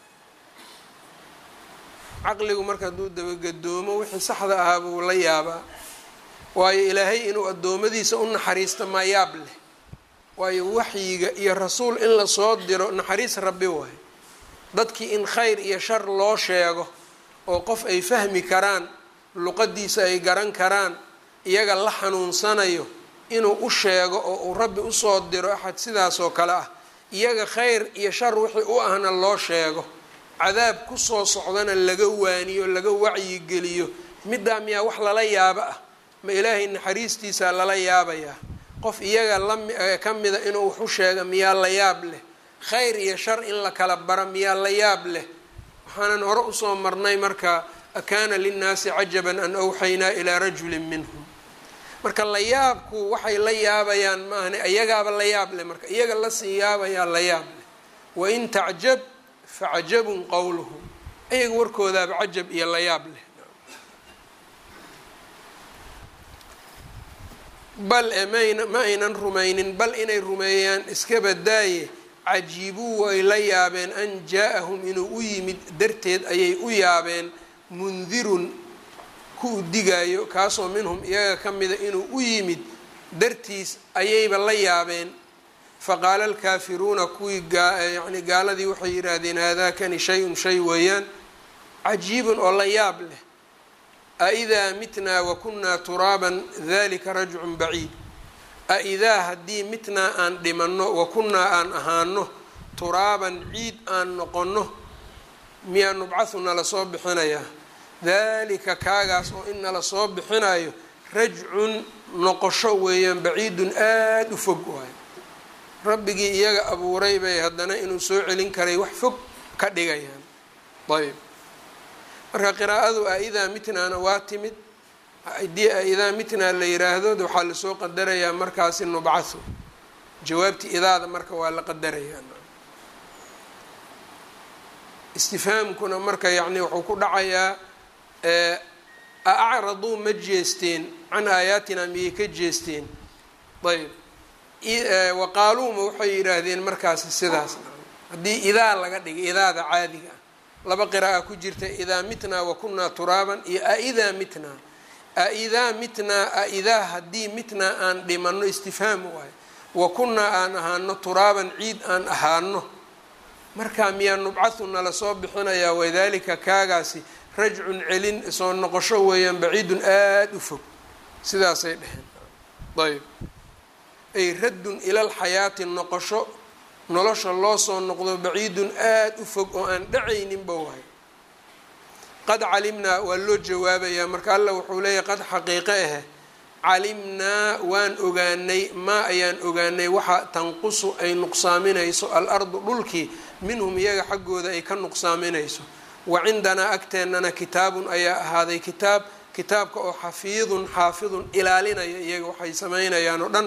caqligu marka hadduu dabagadoomo wixii saxda ahaa buu la yaabaa waayo ilaahay inuu addoommadiisa u naxariista maa yaab leh waayo waxyiga iyo rasuul in lasoo diro naxariis rabbi waayo dadkii in khayr iyo shar loo sheego oo qof ay fahmi karaan luqadiisa ay garan karaan iyaga la xanuunsanayo inuu u sheego oo uu rabbi usoo diro axad sidaasoo kale ah iyaga khayr iyo shar wixii u ahna loo sheego cadaab kusoo socdana laga waaniyo laga wacyigeliyo middaa miyaa wax lala yaabo ah ma ilaahay naxariistiisaa lala yaabayaa qof iyaga laka mida inuu wax u sheega miyaa la yaab leh khayr iyo shar in la kala bara miyaa la yaab leh waxaanan hore usoo marnay marka akaana linnaasi cajaban an awxaynaa ilaa rajulin minhum marka la yaabku waxay la yaabayaan maahne iyagaaba la yaab leh marka iyaga lasii yaabayaa la yaab leh wain tacjab facajabun qowluhum iyaga warkoodaaba cajab iyo la yaab leh bal e mayna ma aynan rumaynin bal inay rumeeyaan iska badaaye cajiibuu way la yaabeen an jaa-ahum inuu u yimid darteed ayay u yaabeen mundirun ku digaayo kaasoo minhum iyaga ka mida inuu u yimid dartiis ayayba la yaabeen faqaala alkaafiruuna kuwii yani gaaladii waxay yidhaahdeen haadaakani shay-un shay weeyaan cajiibun oo la yaab leh aidaa mitnaa wakunaa turaaban dalika rajcun baciid aidaa haddii mitnaa aan dhimanno wakunnaa aan ahaano turaaban ciid aan noqonno miyaa nubcahu nala soo bixinayaa dalika kaagaas oo in nala soo bixinayo rajcun noqosho weeyaan baciidun aada u fog waayo rabbigii iyaga abuuray bay haddana inuu soo celin karay wax fog ka dhigayaan ayb marka qiraa'adu a-idaa mitnaana waa timid haddii a-idaa mitnaa la yiraahdo waxaa lasoo qadarayaa markaasi nubcahu jawaabtii idaada marka waa la qadarayaa istifhaamkuna marka yacni wuxuu ku dhacayaa a acraduu ma jeesteen can aayaatina miyay ka jeesteen ayb waqaaluuma waxay yidhaahdeen markaasi sidaas haddii idaa laga dhigay idaada caadiga ah laba qira'a ku jirta idaa mitnaa wakunaa turaaban iyo aidaa mitnaa aidaa mitnaa aidaa haddii mitnaa aan dhimanno istifhaam waayo wakunaa aan ahaano turaaban ciid aan ahaano markaa miyaa nubcahu nala soo bixinayaa wadalika kaagaasi rajcun celin soo noqosho weeyaan baciidun aada u fog sidaasay dheheen ayb ay raddun ila alxayaati noqosho nolosha loo soo noqdo baciidun aada u fog oo aan dhacayninba wahay qad calimnaa waa loo jawaabayaa marka alla wuxuu leeyahy qad xaqiiqe ahe calimnaa waan ogaanay maa ayaan ogaanay waxa tanqusu ay nuqsaaminayso al-ardu dhulkii minhum iyaga xaggooda ay ka nuqsaaminayso wa cindanaa agteennana kitaabun ayaa ahaaday kitaab kitaabka oo xafiidun xaafidun ilaalinaya iyaga waxay samaynayaan oo dhan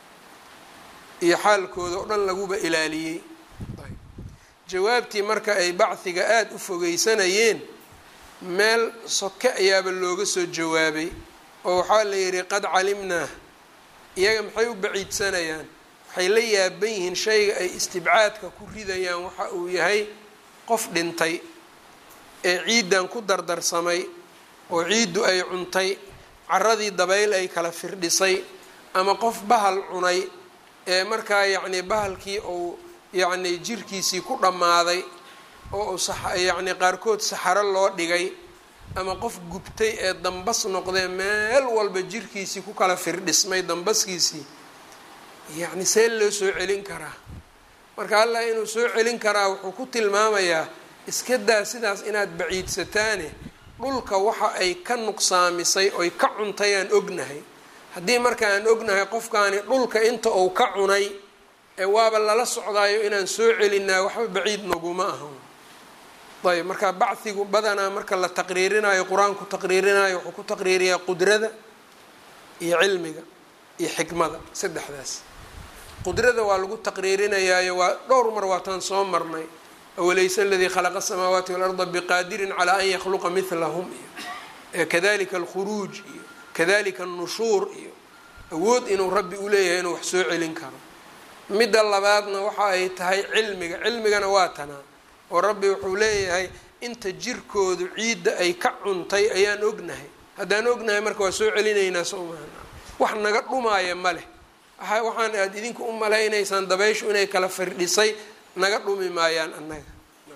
iyo xaalkooda oo dhan laguba ilaaliyey jawaabtii marka ay bachiga aada u fogeysanayeen meel soke ayaaba looga soo jawaabay oo waxaa la yidhi qad calimnaa iyaga maxay u baciidsanayaan waxay la yaaban yihiin shayga ay istibcaadka ku ridayaan waxa uu yahay qof dhintay ee ciiddan ku dardarsamay oo ciiddu ay cuntay caradii dabayl ay kala firdhisay ama qof bahal cunay ee markaa yacni bahalkii uu yacni jirkiisii ku dhammaaday oo uu yacni qaarkood saxaro loo dhigay ama qof gubtay ee dambas noqdee meel walba jirkiisii ku kala firdhismay dambaskiisii yacni see loo soo celin karaa marka allah inuu soo celin karaa wuxuu ku tilmaamayaa iska daa sidaas inaad baciidsataane dhulka waxa ay ka nuqsaamisay oy ka cuntayaan ognahay haddii marka aan ognahay qofkaani dhulka inta uu ka cunay ee waaba lala socdaayo inaan soo celinaa waxba baciid naguma ahan ayb marka bachigu badanaa marka la taqriirinayo qur-aanku taqriirinayo wuxuu ku taqriiriyaa qudrada iyo cilmiga iyo xikmada saddexdaas qudrada waa lagu taqriirinayaayo waa dhowr mar waataan soo marnay awalaysa aladii khalaqa asamaawaati walarda biqaadirin calaa an yakhluqa milahum iyo kadalika alkhuruuj iyo kadalika annushuur iyo awood inuu rabbi uleeyahay inuu wax soo celin karo midda labaadna waxa ay tahay cilmiga cilmigana waa tanaa oo rabbi wuxuu leeyahay inta jirkoodu ciidda ay ka cuntay ayaan ognahay haddaan ognahay marka waa soo celinaynaa soo maana wax naga dhumaaya ma leh waxaan aada idinku u malaynaysaan dabayshu inay kala firdhisay naga dhumi maayaan annaga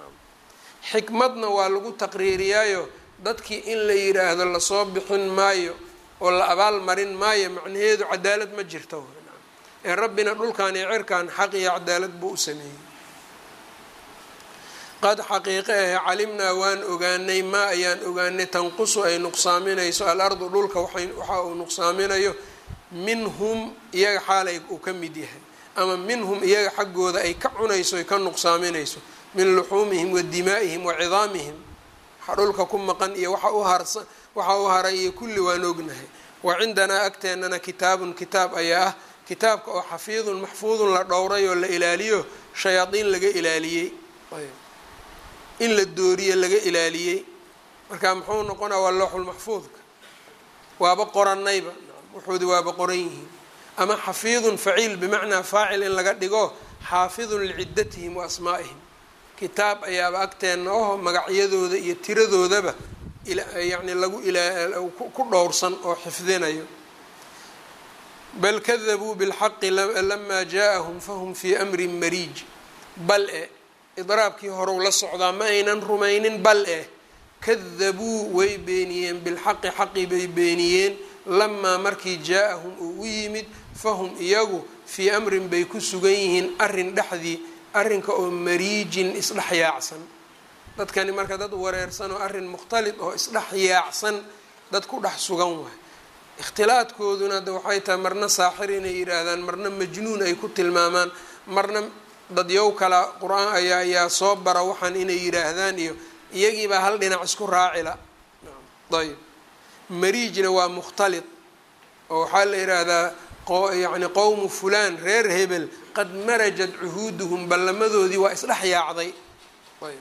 xikmadna waa lagu taqriiriyaayo dadkii in la yiraahdo lasoo bixin maayo oo la abaal marin maayo macnaheedu cadaalad ma jirto ee rabbina dhulkan iyo cirkan xaq iyo cadaalad buu u sameeyey qad xaqiiqe ahe calimnaa waan ogaanay maa ayaan ogaanay tanqusu ay nuqsaaminayso al-ardu dhulka waxa uu nuqsaaminayo minhum iyaga xaalay uu ka mid yahay ama minhum iyaga xaggooda ay ka cunayso ay ka nuqsaaminayso min luxuumihim wa dimaa'ihim wa cidaamihim waxa dhulka ku maqan iyo waxa u harsa waxa u haray iyo kulli waan ognahay wa cindanaa agteennana kitaabun kitaab ayaa ah kitaabka oo xafiidun maxfuudun la dhowray oo la ilaaliyo shayaadiin laga ilaaliyey in la dooriye laga ilaaliyey marka muxuu noqonaa waa looxulmaxfuudka waaba qorannayba wuxuudi waaba qoran yihiin ama xafiidun faciil bimacnaa faacil in laga dhigo xaafidun liciddatihim wa asmaa'ihim kitaab ayaaba agteenna oho magacyadooda iyo tiradoodaba yacni lagu ku dhowrsan oo xifdinayo bal kadabuu bilxaqi lamaa jaaءahum fahum fii amrin mariij bal e idraabkii horew la socdaa ma aynan rumaynin bal eh kadabuu way beeniyeen bilxaqi xaqi bay beeniyeen lamaa markii jaa-ahum uu u yimid fahum iyagu fii amrin bay ku sugan yihiin arrin dhexdii arrinka oo mariijin isdhex yaacsan dadkani marka dad wareersan oo arrin mukhtalid oo isdhex yaacsan dad ku dhex sugan waay ikhtilaadkooduna de waxay tahay marna saaxir inay yidhaahdaan marna majnuun ay ku tilmaamaan marna dadyow kala qur-aan ayaa ayaa soo bara waxaan inay yidhaahdaan iyo iyagiibaa hal dhinac isku raacila ayb mariijna waa mukhtalid oo waxaa la yidhaahdaa yani qowmu fulaan reer hebel qad marajat cuhuuduhum ballamadoodii waa isdhex yaacday ayb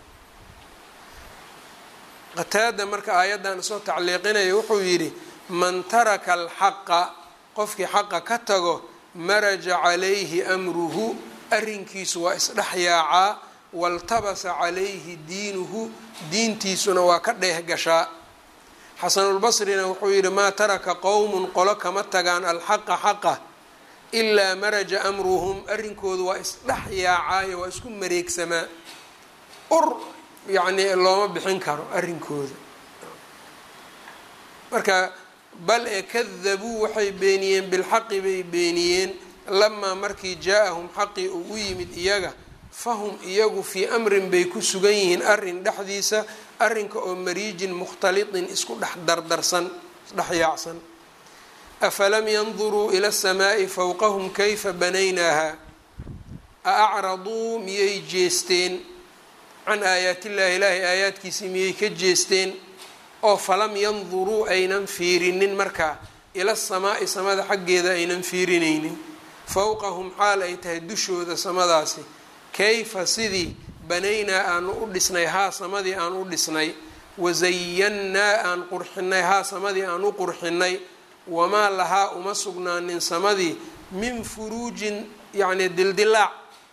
qataada marka aayaddan soo tacliiqinaya wuxuu yidhi man taraka alxaqa qofkii xaqa ka tago maraja calayhi amruhu arrinkiisu waa isdhex yaacaa waltabasa calayhi diinuhu diintiisuna waa ka dheeh gashaa xasanulbasrina wuxuu yidhi maa taraka qowmun qolo kama tagaan alxaqa xaqa ilaa maraja amruhum arrinkoodu waa isdhex yaacaayo waa isku mareegsamaa ur yacnii looma bixin karo arrinkooda marka bal ee kadabuu waxay beeniyeen bilxaqi bay beeniyeen lamaa markii jaa-ahum xaqii uu u yimid iyaga fahum iyagu fii amrin bay ku sugan yihiin arrin dhexdiisa arrinka oo mariijin mukhtalitin isku dhex dardarsan isdhexyaacsan afalam yanduruu ila asamaa'i fowqahum kayfa banaynaaha a acraduu miyay jeesteen can aayaatillahi ilaahay aayaadkiisii miyay ka jeesteen oo falam yanduruu aynan fiirinin markaa ila samaa'i samada xaggeeda aynan fiirinaynin fowqahum xaal ay tahay dushooda samadaasi kayfa sidii banaynaa aanu u dhisnay haa samadii aan u dhisnay wasayannaa aan qurxinay haa samadii aan u qurxinay wamaa lahaa uma sugnaanin samadii min furuujin yacni dildilaac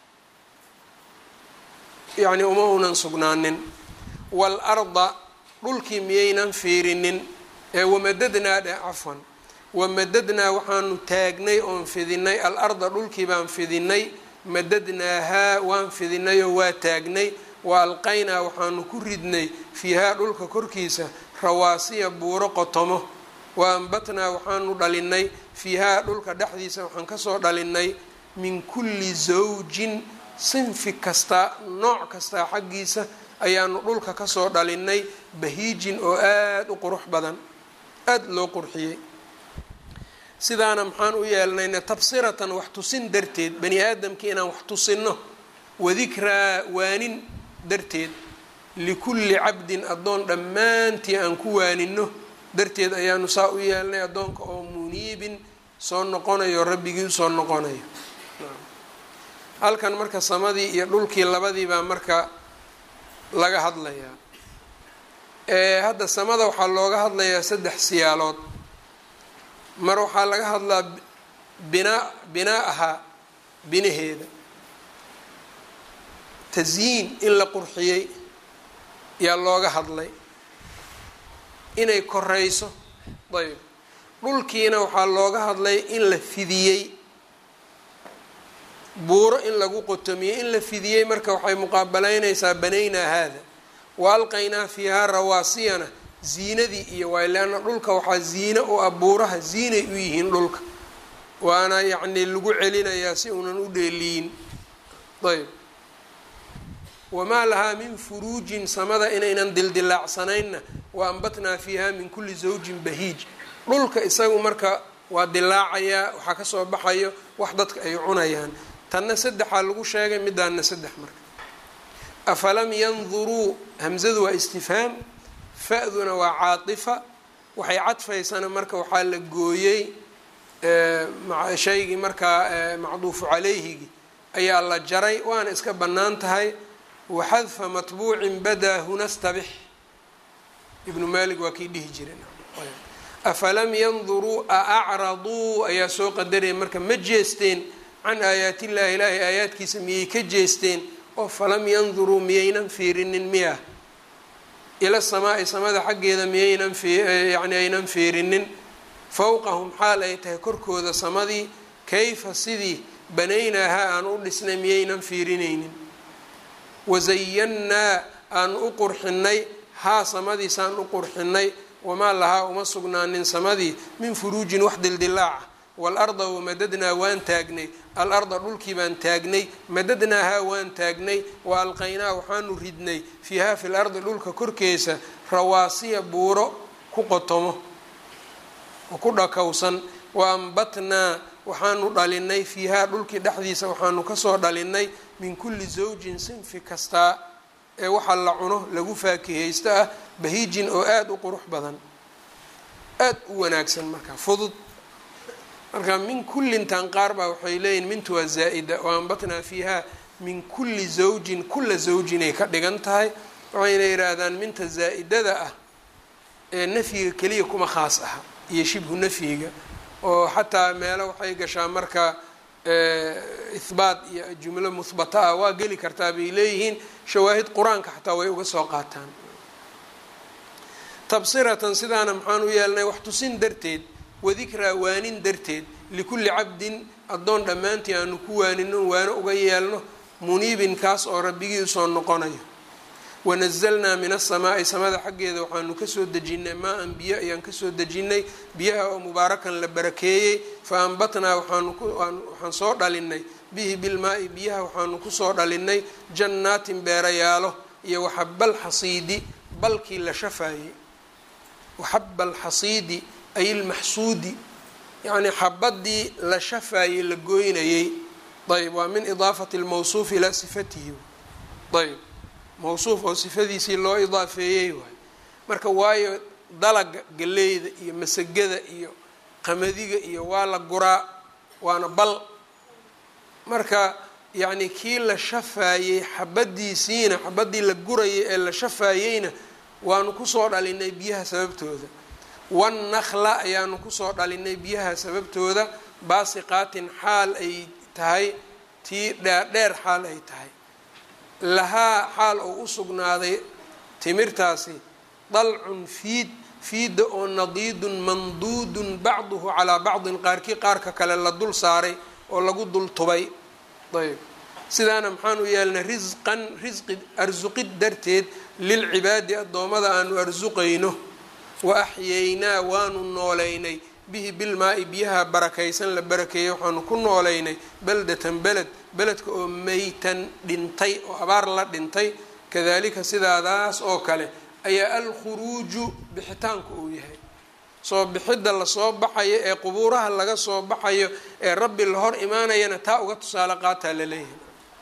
yacni uma unan sugnaanin waalarda dhulkii miyaynan fiirinin ee wamadadnaa dheh cafwan wamadadnaa waxaanu taagnay oon fidinay al-arda dhulkii baan fidinay madadnaahaa waan fidinay oo waa taagnay wa alqaynaa waxaanu ku ridnay fiihaa dhulka korkiisa rawaasiya buuro qotomo wa ambatnaa waxaanu dhalinay fiihaa dhulka dhexdiisa waxaan kasoo dhalinay min kulli zawjin sinfi kasta nooc kastaa xaggiisa ayaanu dhulka kasoo dhalinay bahiijin oo aada u qurux badan aada loo qurxiyey sidaana maxaan u yeelnayna tabsiratan wax tusin darteed bani aadamkii inaan wax tusinno wadikraa waanin darteed likulli cabdin addoon dhammaantii aan ku waaninno darteed ayaanu saa u yeelnay addoonka oo muniibin soo noqonayo rabbigii usoo noqonayo halkan marka samadii iyo dhulkii labadii baa marka laga hadlayaa hadda samada waxaa looga hadlayaa saddex siyaalood mar waxaa laga hadlaa binaa binaa-aha binaheeda tasyiin in la qurxiyey yaa looga hadlay inay koreyso ayb dhulkiina waxaa looga hadlay in la fidiyey buuro in lagu qotomiyey in la fidiyey marka waxay muqaabalaynaysaa banaynaa haada wa alqaynaa fiihaa rawaasiyana ziinadii iyo waay leanna dhulka waxaa ziine u ah buuraha ziinay u yihiin dhulka waana yacni lagu celinayaa si uunan u dheeliyin ayb wamaa lahaa min furuujin samada inaynan dildilaacsanaynna wa ambatnaa fiiha min kulli zawjin bahiij dhulka isagu marka waa dilaacayaa waxaa kasoo baxayo wax dadka ay cunayaan tanna saddexaa lagu sheegay midaana saddex marka afalam yanduruu hamzadu waa istifhaam fa-duna waa caatifa waxay cadfaysana marka waxaa la gooyey shaygii markaa macduufu calayhigi ayaa la jaray waana iska bannaan tahay waxadfa matbuucin badaa huna stabix ibnu maalik waa kii dhihi jiray afalam yanduruu a acraduu ayaa soo qadaraya marka ma jeesteen can aayaatillahi ilaahi aayaadkiisa miyay ka jeesteen oo falam yanduruu miyaynan fiirinin miya ila samaai samada xaggeeda miyaynan yani aynan fiirinin fowqahum xaal ay tahay korkooda samadii kayfa sidii banaynaaha aan u dhisnay miyaynan fiirinaynin wasayannaa aan u qurxinay haa samadiisaan u qurxinay wamaa lahaa uma sugnaanin samadii min furuujin wax dildilaaca waalarda wamadadnaa waan taagnay alarda dhulkii baan taagnay madadnaahaa waan taagnay wa alqaynaa waxaanu ridnay fiihaa fi lardi dhulka korkeesa rawaasiya buuro ku qotomo oo ku dhakowsan wa ambatnaa waxaanu dhalinay fiihaa dhulkii dhexdiisa waxaanu kasoo dhalinay min kulli zawjin sinfi kastaa ee waxa la cuno lagu faakihaysto ah bahiijin oo aada u qurux badan aada u wanaagsan marka fudud marka min kullintan qaar baa waxay leeyihin mintu waa zaa-ida oo ambatnaa fiiha min kulli zawjin kulla zawjinay ka dhigan tahay waxayna yidhaahdaan minta zaa-idada ah ee nafyiga keliya kuma khaas aha iyo shibhu nafyiga oo xataa meelo waxay gashaa marka ihbaat iyo jumlo muhbata ah waa geli kartaa bay leeyihiin shawaahid qur-aanka xataa way uga soo qaataan tabsiratan sidaana maxaan u yeelnay wax tusin darteed wadikraa waanin darteed likulli cabdin addoon dhammaantii aanu ku waanino waano uga yeelno muniibin kaas oo rabbigii usoo noqonayo wanazalnaa min asamaa'i samada xaggeeda waxaanu kasoo dejinnay maa-an biyo ayaan kasoo dejinnay biyaha oo mubaarakan la barakeeyey fa ambatnaa waxaan soo dhalinay bihi bilmaa-i biyaha waxaanu kusoo dhalinay jannaatin beerayaalo iyo waxabal xasiidi balkii la shafaayey waxaba alxasiidi ay ilmaxsuudi yacnii xabadii la shafaayey la gooynayey ayb waa min idaafati lmawsuuf ilaa sifatihi ayb mawsuuf oo sifadiisii loo idaafeeyey waay marka waayo dalaga galeyda iyo masagada iyo qamadiga iyo waa la guraa waana bal marka yacni kii la shafaayey xabadiisiina xabadii la gurayay ee la shafaayeyna waanu kusoo dhalinay biyaha sababtooda wannakla ayaanu kusoo dhalinay biyaha sababtooda baasiqaatin xaal ay tahay tii dheerdheer xaal ay tahay lahaa xaal oo u sugnaaday timirtaasi dalcun fiid fiidda oo nadiidun manduudun bacduhu calaa bacdin qaarkii qaarka kale la dul saaray oo lagu dul tubay ayb sidaana maxaan u yeelnay risqan risqi arsuqid darteed lilcibaadi addoommada aanu arsuqayno wa axyaynaa waanu nooleynay bihi bilmaa-i biyaha barakaysan la barakeeyey waxaanu ku nooleynay beldatan beled beledka oo meytan dhintay oo abaar la dhintay kadalika sidaadaas oo kale ayaa alkhuruuju bixitaanku uu yahay soo bixidda lasoo baxayo ee qubuuraha laga soo baxayo ee rabbi la hor imaanayana taa uga tusaale qaataa laleeyahay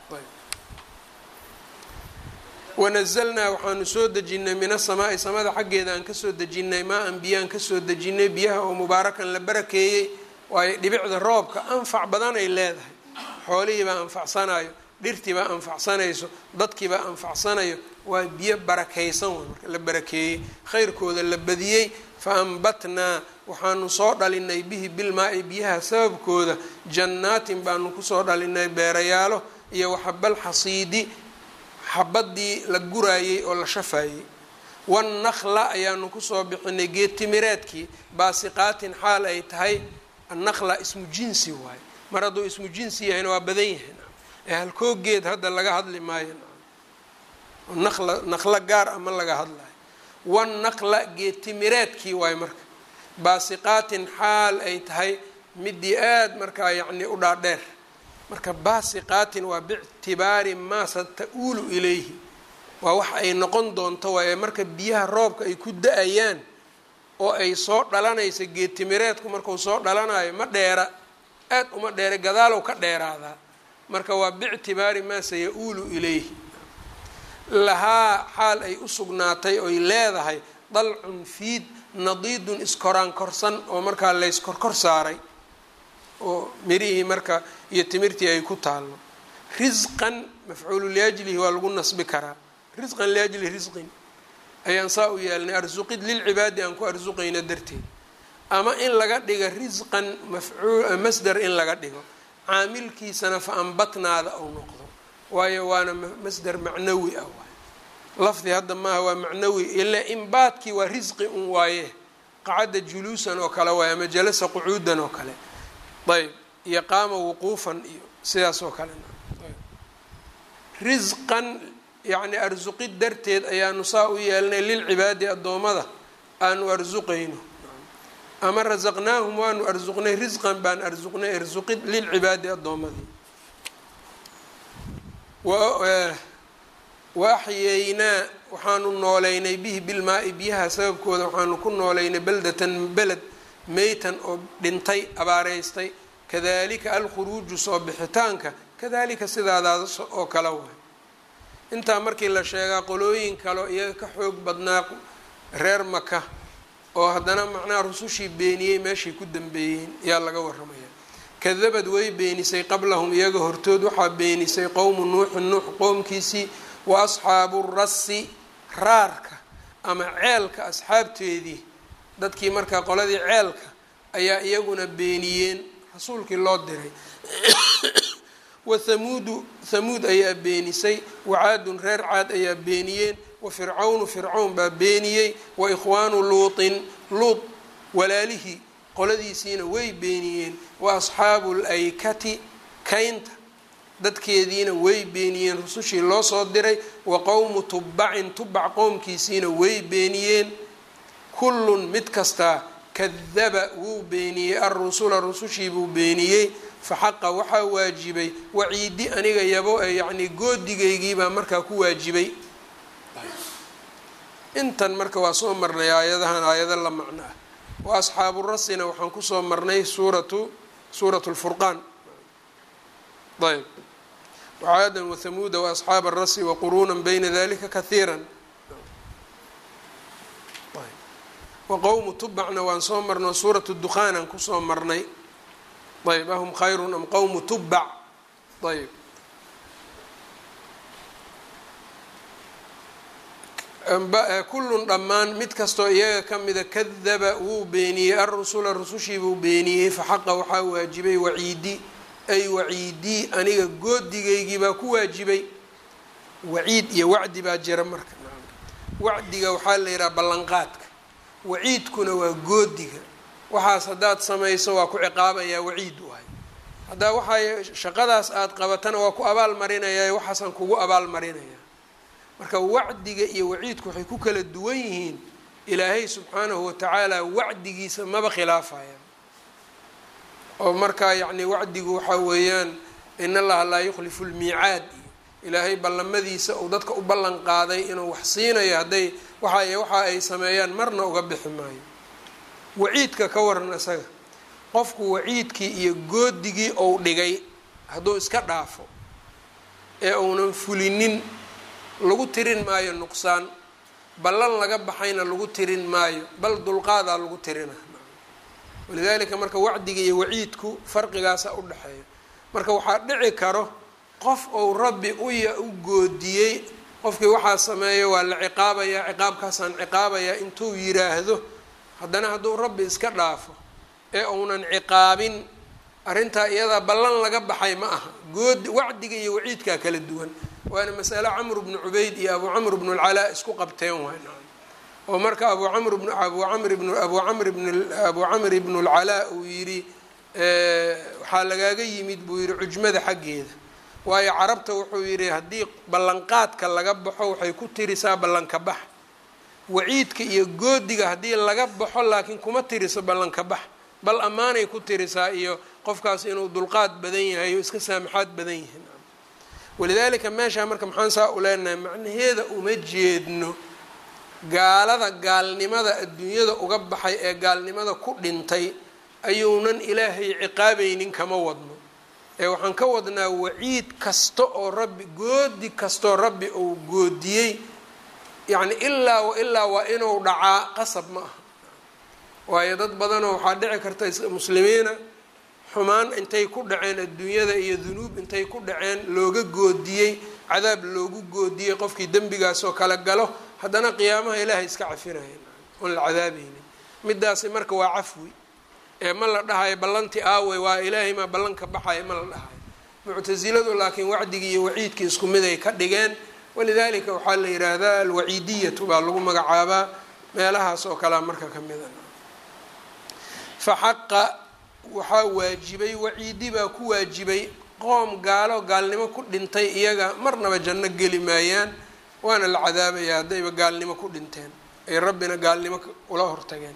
wanazalnaa waxaanu soo dejinnay min asamaa'i samada xaggeeda aan kasoo dejinnay maa an biyaan kasoo dejinnay biyaha oo mubaarakan la barakeeyey waayo dhibicda roobka anfac badan ay leedahay xoolihiibaa anfacsanayo dhirtiibaa anfacsanayso dadkiibaa anfacsanayo waa biyo barakaysan way marka la barakeeyey khayrkooda la badiyey fa ambatnaa waxaanu soo dhalinay bihi bilmaa-i biyaha sababkooda jannaatin baanu kusoo dhalinay beerayaalo iyo waxabal xasiidi xabadii la guraayey oo la shafaayey wannakla ayaanu kusoo bixinay geed timireedkii baasiqaatin xaal ay tahay annakla ismu jinsi waaye mar hadduu ismu jinsi yahayna waa badan yahay ee halkoo geed hadda laga hadli maayo naqla naqlo gaar ama laga hadlayo wannaqla geed timireedkii waaye marka baasiqaatin xaal ay tahay midii aada markaa yacni u dhaadheer marka baasiqaatin waa bictibaari maa sata-uulu ilayhi waa wax ay noqon doonto waaye marka biyaha roobka ay ku da-ayaan oo ay soo dhalanaysa geed timireedku markuu soo dhalanayo ma dheera aad uma dheera gadaalow ka dheeraadaa marka waa bictibaari maa saya-uulu ilayhi lahaa xaal ay u sugnaatay oy leedahay dalcun fiid nadiidun iskoraan korsan oo markaa layskorkor saaray oo mirihii marka iyo timirtii ay ku taallo risqan mafcuulu liajlihi waa lagu nasbi karaa risqan liajli risqin ayaan saa u yeelnay arsuqid lilcibaadi aan ku arsuqayna darteed ama in laga dhigo risqan mafcuul masdar in laga dhigo caamilkiisana fa ambatnaada ou noqdo waayo waana masdar macnawi ah waay lafdi hadda maaha waa macnawi ila imbaadkii waa risqi un waaye qacadda juluusan oo kale waay ama jalasa qucuudan oo kale ayb iyo qaama wuquufan iyo sidaas oo kale risqan yacni arsuqid darteed ayaanu saa u yeelnay lilcibaadi addoommada aanu arsuqayno ama rasaqnaahum waanu arsuqnay risqan baan arsuqnay arsuqid lilcibaadi addoommadii wa axyaynaa waxaanu nooleynay bihi bilmaa-i biyaha sababkooda waxaanu ku nooleynay beldatan beled meytan oo dhintay abaareystay kadalika alkhuruuju soo bixitaanka kadalika sidaadaas oo kale waay intaa markii la sheegaa qolooyin kaleo iyaga ka xoog badnaa reer maka oo haddana macnaha rusushii beeniyey meeshay ku dambeeyeen yaa laga waramaya kadabad way beenisay qablahum iyaga hortood waxaa beenisay qowmu nuuxin nuux qowmkiisii wa asxaabu rasi raarka ama ceelka asxaabteedii dadkii markaa qoladii ceelka ayaa iyaguna beeniyeen rasuulkii loo diray wa hamuudu hamuud ayaa beenisay wacaadun reer caad ayaa beeniyeen wa fircawnu fircawn baa beeniyey wa ikhwaanu luutin luut walaalihii qoladiisiina way beeniyeen wa asxaabu laykati kaynta dadkeediina way beeniyeen rusushii loo soo diray wa qowmu tubbacin tubbac qowmkiisiina way beeniyeen kullun mid kastaa kadaba wuu beeniyey alrusula rusushii buu beeniyey fa xaqa waxaa waajibay waciidi aniga yabo yacnii goodigaygiibaa markaa ku waajibay intan marka waa soo marnay aayadahan aayado la macno ah wa asxaabu rasina waxaan kusoo marnay suuratu suuratu lfurqaan ayb wacaadan wathamuuda waasxaaba arasi waquruuna bayna dalika kahiira waqowmu tubacna waan soo marno suuratu dukhaanaan kusoo marnay ayb ahum khayrun am qowmu tubac ayb kullun dhammaan mid kastoo iyaga ka mida kadaba wuu beeniyey alrusula rusushii buu beeniyey faxaqa waxaa waajibay waciidi ay waciidii aniga goodigaygii baa ku waajibay waciid iyo wacdi baa jira marka wacdiga waxaa la yidhaha ballanqaadka waciidkuna waa goodiga waxaas haddaad samayso waa ku ciqaabayaa waciid waay haddaa waxaa shaqadaas aada qabatana waa ku abaal marinayaa waxaasaan kugu abaal marinaya marka wacdiga iyo waciidku waxay ku kala duwan yihiin ilaahay subxaanahu watacaala wacdigiisa maba khilaafaya oo markaa yacni wacdigu waxaa weeyaan in allaha laa yukhlifu lmiicaad iyo ilaahay ballamadiisa uu dadka u ballan qaaday inuu wax siinayo hadday waxa waxa ay sameeyaan marna uga bixi maayo waciidka ka waran isaga qofku waciidkii iyo goodigii ou dhigay hadduu iska dhaafo ee uunan fulinin lagu tirin maayo nuqsaan ballan laga baxayna lagu tirin maayo bal dulqaadaa lagu tirina walidaalika marka wacdiga iyo waciidku farqigaasa u dhexeeya marka waxaa dhici karo qof ou rabbi uya u goodiyey qofkii waxaa sameeyo waa la ciqaabayaa ciqaabkaasaan ciqaabayaa intuu yiraahdo haddana hadduu rabbi iska dhaafo ee uunan ciqaabin arrintaa iyadaa ballan laga baxay ma aha good wacdiga iyo waciidkaa kala duwan waana masale camr bnu cubayd iyo abu camr bnu lcalaa isku qabteen waay oo marka abu camr bn abu camr bn abu camr bn abu camr ibnu lcalaa uu yidhi waxaa lagaaga yimid buu yihi cujmada xaggeeda waayo carabta wuxuu yidhi haddii ballanqaadka laga baxo waxay ku tirisaa ballanka bax waciidka iyo goodiga haddii laga baxo laakiin kuma tiriso ballanka bax bal ammaanay ku tirisaa iyo qofkaas inuu dulqaad badan yahay oo iska saamaxaad badan yahay walidaalika meeshaa marka maxaan saa u leenahay macnaheeda uma jeedno gaalada gaalnimada adduunyada uga baxay ee gaalnimada ku dhintay ayuunan ilaahay ciqaabaynin kama wadno ee waxaan ka wadnaa waciid kasta oo rabbi goodi kastoo rabbi uu goodiyey yacni ilaa wa ilaa waa inuu dhacaa qasab ma aha waayo dad badanoo waxaa dhici karta muslimiina xumaan intay ku dhaceen adduunyada iyo dunuub intay ku dhaceen looga goodiyey cadaab loogu goodiyey qofkii dembigaasoo kala galo haddana qiyaamaha ilaahay iska cafinaya oon la cadaabaynin midaasi marka waa cafwi ee ma la dhahayo ballanti aawey waa ilaahay maa ballanka baxaya ma la dhahayo muctasiladu laakiin wacdigii iyo waciidkii isku mid ay ka dhigeen walidaalika waxaa la yidhaahdaa alwaciidiyatu baa lagu magacaabaa meelahaas oo kalea marka ka mida fa xaqa waxaa waajibay waciidi baa ku waajibay qoom gaalo gaalnimo ku dhintay iyaga marnaba janno geli maayaan waana la cadaabayaa haddayba gaalnimo ku dhinteen ay rabbina gaalnimo ula hortageen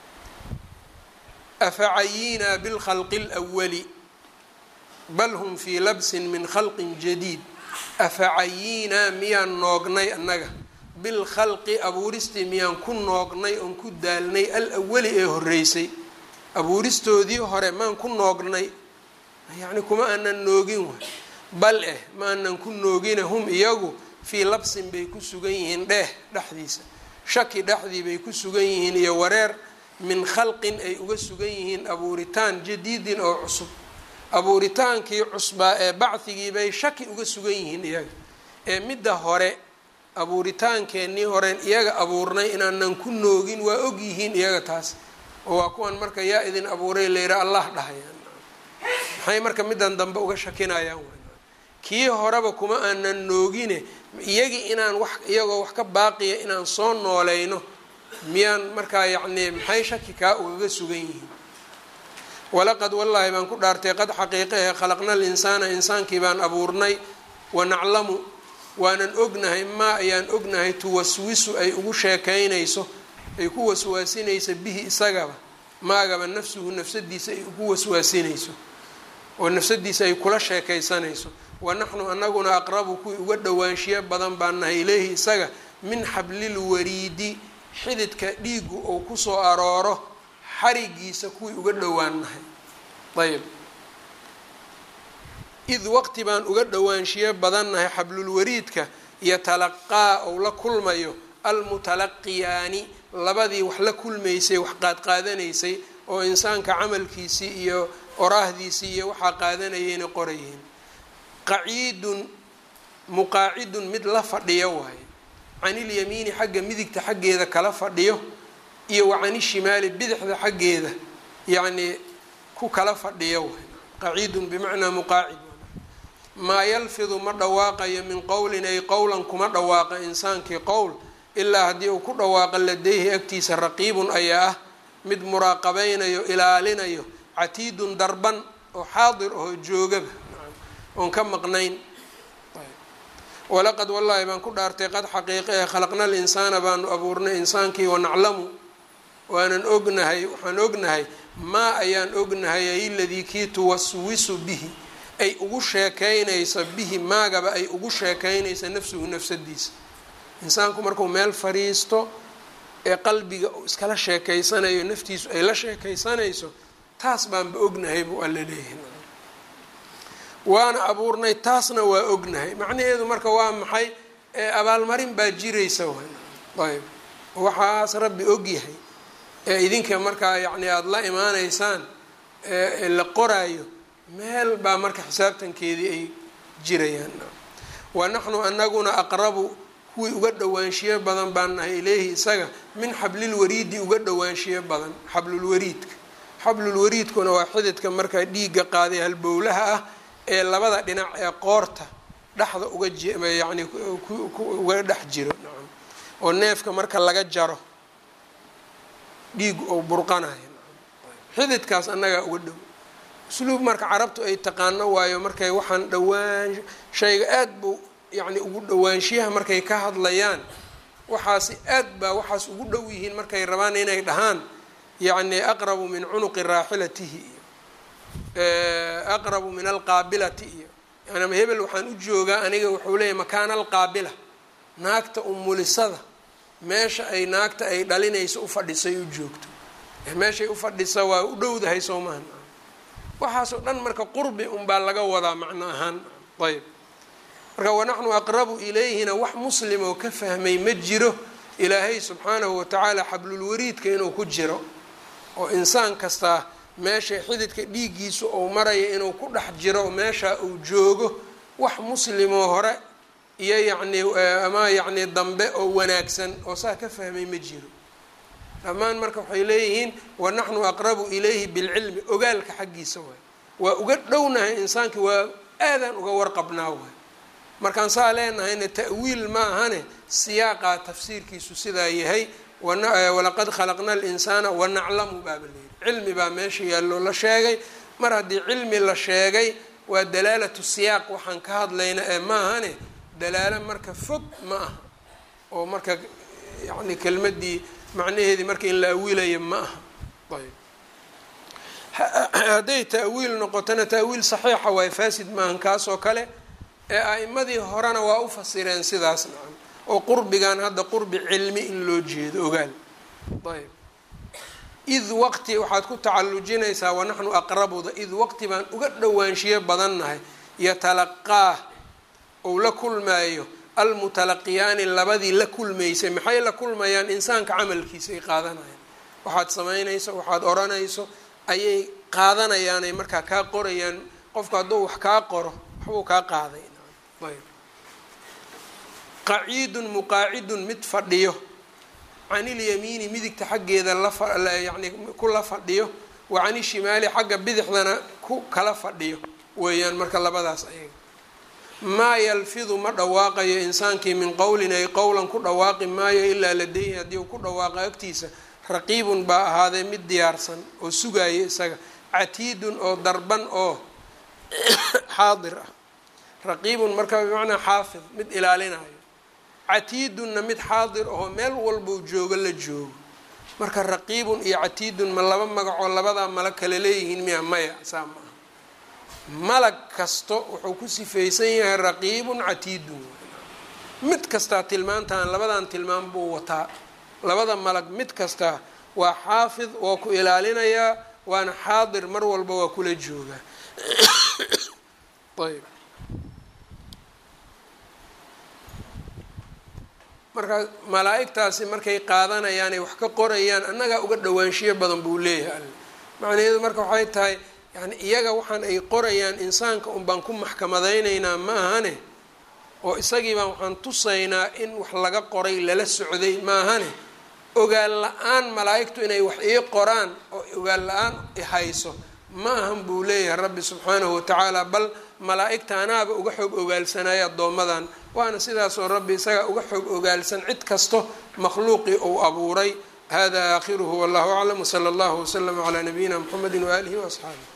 afacayinaa bilkhalqi اlأwali bal hum fii labsin min khalqin jadiid afacayinaa miyaan noognay annaga bilkhalqi abuuristii miyaan ku noognay oon ku daalnay alawali ee horeysay abuuristoodii hore maan ku noognay yacni kuma aanan noogin waay bal eh ma aanan ku noogina hum iyagu fii labsin bay ku sugan yihiin dheeh dhexdiisa shaki dhexdii bay ku sugan yihiin iyo wareer min khalqin ay uga sugan yihiin abuuritaan jadiidin oo cusub abuuritaankii cusbaa ee bacdigii bay shaki uga sugan yihiin iyaga ee midda hore abuuritaankeenii horeen iyaga abuurnay inaanan ku noogin waa og yihiin iyaga taas oo waa kuwan marka yaa idin abuuray layidhaha allah dhahayaan maxay marka middan dambe uga shakinayaan kii horeba kuma aanan noogine iyagii inaan wax iyagoo wax ka baaqiya inaan soo nooleyno miyaan markaa yacnii maxay shaki kaa ugaga sugan yihiin walaqad wallaahi baan ku dhaartay qad xaqiiqa ee khalaqna alinsaana insaankii baan abuurnay wanaclamu waanan ognahay maa ayaan ognahay tuwaswisu ay ugu sheekaynayso ay ku waswaasinayso bihi isagaba maagaba nafsuhu nafsadiisa ay ugu waswaasinayso oo nafsadiisa ay kula sheekaysanayso wa naxnu anaguna aqrabu kuwii uga dhowaanshiyo badan baan nahay ilayhi isaga min xablil wariidi xididka dhiigu uu kusoo arooro xarigiisa kuwii uga dhowaan nahay ayb id waqti baan uga dhowaanshiyo badannahay xablulwariidka yotalaqaa ou la kulmayo almutalaqiyaani labadii wax la kulmaysay wax qaadqaadanaysay oo insaanka camalkiisii iyo oraahdiisii iyo waxaa qaadanayayna qorayeen qaciidun muqaacidun mid la fadhiyo waaye canilyamiini xagga midigta xaggeeda kala fadhiyo iyo wa canishimaali bidixda xaggeeda yacnii ku kala fadhiyo waay qaciidun bimacnaa muqaacid maa yalfidu ma dhawaaqayo min qowlin ay qowlan kuma dhawaaqa insaankii qowl ilaa haddii uu ku dhawaaqa ladeyhi agtiisa raqiibun ayaa ah mid muraaqabeynayo ilaalinayo catiidun darban oo xaadir oo joogaba oon ka maqnayn walaqad wallaahi baan ku dhaartay qad xaqiiqa ee khalaqna alinsaana baanu abuurnay insaankii wanaclamu waanan ognahay waxaan ognahay maa ayaan ognahay ay ladii kii tuwaswisu bihi ay ugu sheekaynaysa bihi maagaba ay ugu sheekaynaysa nafsuhu nafsadiisa insaanku markuu meel fadhiisto ee qalbiga uu iskala sheekaysanayo naftiisu ay la sheekaysanayso taas baanba ognahay buu alla leeyahay waana abuurnay taasna waa ognahay macnaheedu marka waa maxay abaalmarin baa jiraysa ayb waxaas rabbi ogyahay ee idinka markaa yacni aada la imaanaysaan ee la qoraayo meel baa marka xisaabtankeedii ay jirayaan wa naxnu anaguna aqrabu kuwii uga dhowaanshiyo badan baan nahay ileehi isaga min xablilwariidi uga dhowaanshiyo badan xablulwariidka xablulwariidkuna waa xididka markaa dhiigga qaaday halbowlaha ah ee labada dhinac ee qoorta dhexda uga yani uga dhex jiro nacam oo neefka marka laga jaro dhiigu ou burqanayo xididkaas annagaa uga dhow usluub marka carabtu ay taqaano waayo markay waxaan dhowaan shayga aad buu yacni ugu dhowaanshiyaha markay ka hadlayaan waxaasi aad baa waxaas ugu dhow yihiin markay rabaan inay dhahaan yacni aqrabu min cunuqi raaxilatihi iyo aqrabu min alqaabilati iyo yani hebel waxaan u joogaa aniga wuxuu leeyahy makaana alqaabila naagta umulisada meesha ay naagta ay dhalinayso ufadhisay u joogto meeshay ufadhisa waa u dhowdahay soo maha waxaasoo dhan marka qurbi unbaa laga wadaa macno ahaan ayb marka wanaxnu aqrabu ilayhina wax muslim oo ka fahmay ma jiro ilaahay subxaanahu watacaala xablulwariidka inuu ku jiro oo insaan kastaa meesha xididka dhiiggiisu uu maraya inuu ku dhex jiro meesha uu joogo wax muslimoo hore iyo yacni ama yacni dambe oo wanaagsan oo saa ka fahmay ma jiro dhammaan marka waxay leeyihiin wanaxnu aqrabu ilayhi bilcilmi ogaalka xaggiisa waay waa uga dhownahay insaankii waa aadaan uga warqabnaa waay markaan saa leenahayna ta'wiil ma ahane siyaaqaa tafsiirkiisu sidaa yahay walaqad khalaqna alinsaana wanaclamu baaba leeyihi cilmi baa meesha yaalloo la sheegay mar haddii cilmi la sheegay waa dalaalatu siyaaq waxaan ka hadlayna ee ma ahane dalaalo marka fog ma aha oo marka yacni kelmadii macnaheedii marka in la awiilayo ma aha ayb hadday ta'wiil noqotona ta'wiil saxiixa waay faasid maahan kaas oo kale ee a'imadii horena waa u fasireen sidaas nacam oo qurbigan hadda qurbi cilmi in loo jeedo ogaal ayb id waqti waxaad ku tacallujinaysaa wanaxnu aqrabuda id waqti baan uga dhowaanshiyo badannahay yatalaqaah ou la kulmaayo almutalaqiyaani labadii la kulmaysay maxay la kulmayaan insaanka camalkiisa ay qaadanayaan waxaad samaynayso waxaad odhanayso ayay qaadanayaanay markaa kaa qorayaan qofku hadduu wax kaa qoro waxbuu kaa qaaday ayb qaciidun muqaacidun mid fadhiyo canilyamiini midigta xaggeeda layani ku la fadhiyo wa canishimaali xagga bidixdana ku kala fadhiyo weeyaan marka labadaas ayaga maa yalfidu ma dhawaaqayo insaankii min qowlin ay qowlan ku dhawaaqi maayo ilaa ladeyhi haddii uu ku dhawaaqa agtiisa raqiibun baa ahaaday mid diyaarsan oo sugaaya isaga catiidun oo darban oo xaadir ah raqiibun marka bimacnaa xaafid mid ilaalinayo catiidunna mid xaadir ahoo meel walbou joogo la joogo marka raqiibun iyo catiidun ma laba magacoo labadaa malag kale leeyihiin miya maya saa ma aha malag kasto wuxuu ku sifaysan yahay raqiibun catiidun mid kastaa tilmaantaan labadan tilmaan buu wataa labada malag mid kastaa waa xaafid waa ku ilaalinayaa waana xaadir mar walba waa kula joogaa ayb markaa malaa-igtaasi markay qaadanayaan ay wax ka qorayaan annagaa uga dhawaanshiyo badan buu leeyahay alle macnaheedu marka waxay tahay yani iyaga waxaan ay qorayaan insaanka un baan ku maxkamadaynaynaa ma ahane oo isagii baan waxaan tusaynaa in wax laga qoray lala socday ma ahane ogaal la-aan malaa-igtu inay wax ii qoraan oo ogaal la-aan ihayso ma ahan buu leeyahay rabbi subxaanahu watacaala bal malaa-igta anaaba uga xoog ogaalsanaya addoommadan waana sidaasoo rabbi isaga uga xoog ogaalsan cid kasto makhluuqii uu abuuray hada aakhiruhu wallahu aclam wsala allahu waslama calaa nabiyina mxamedi waaalihi waasxaabih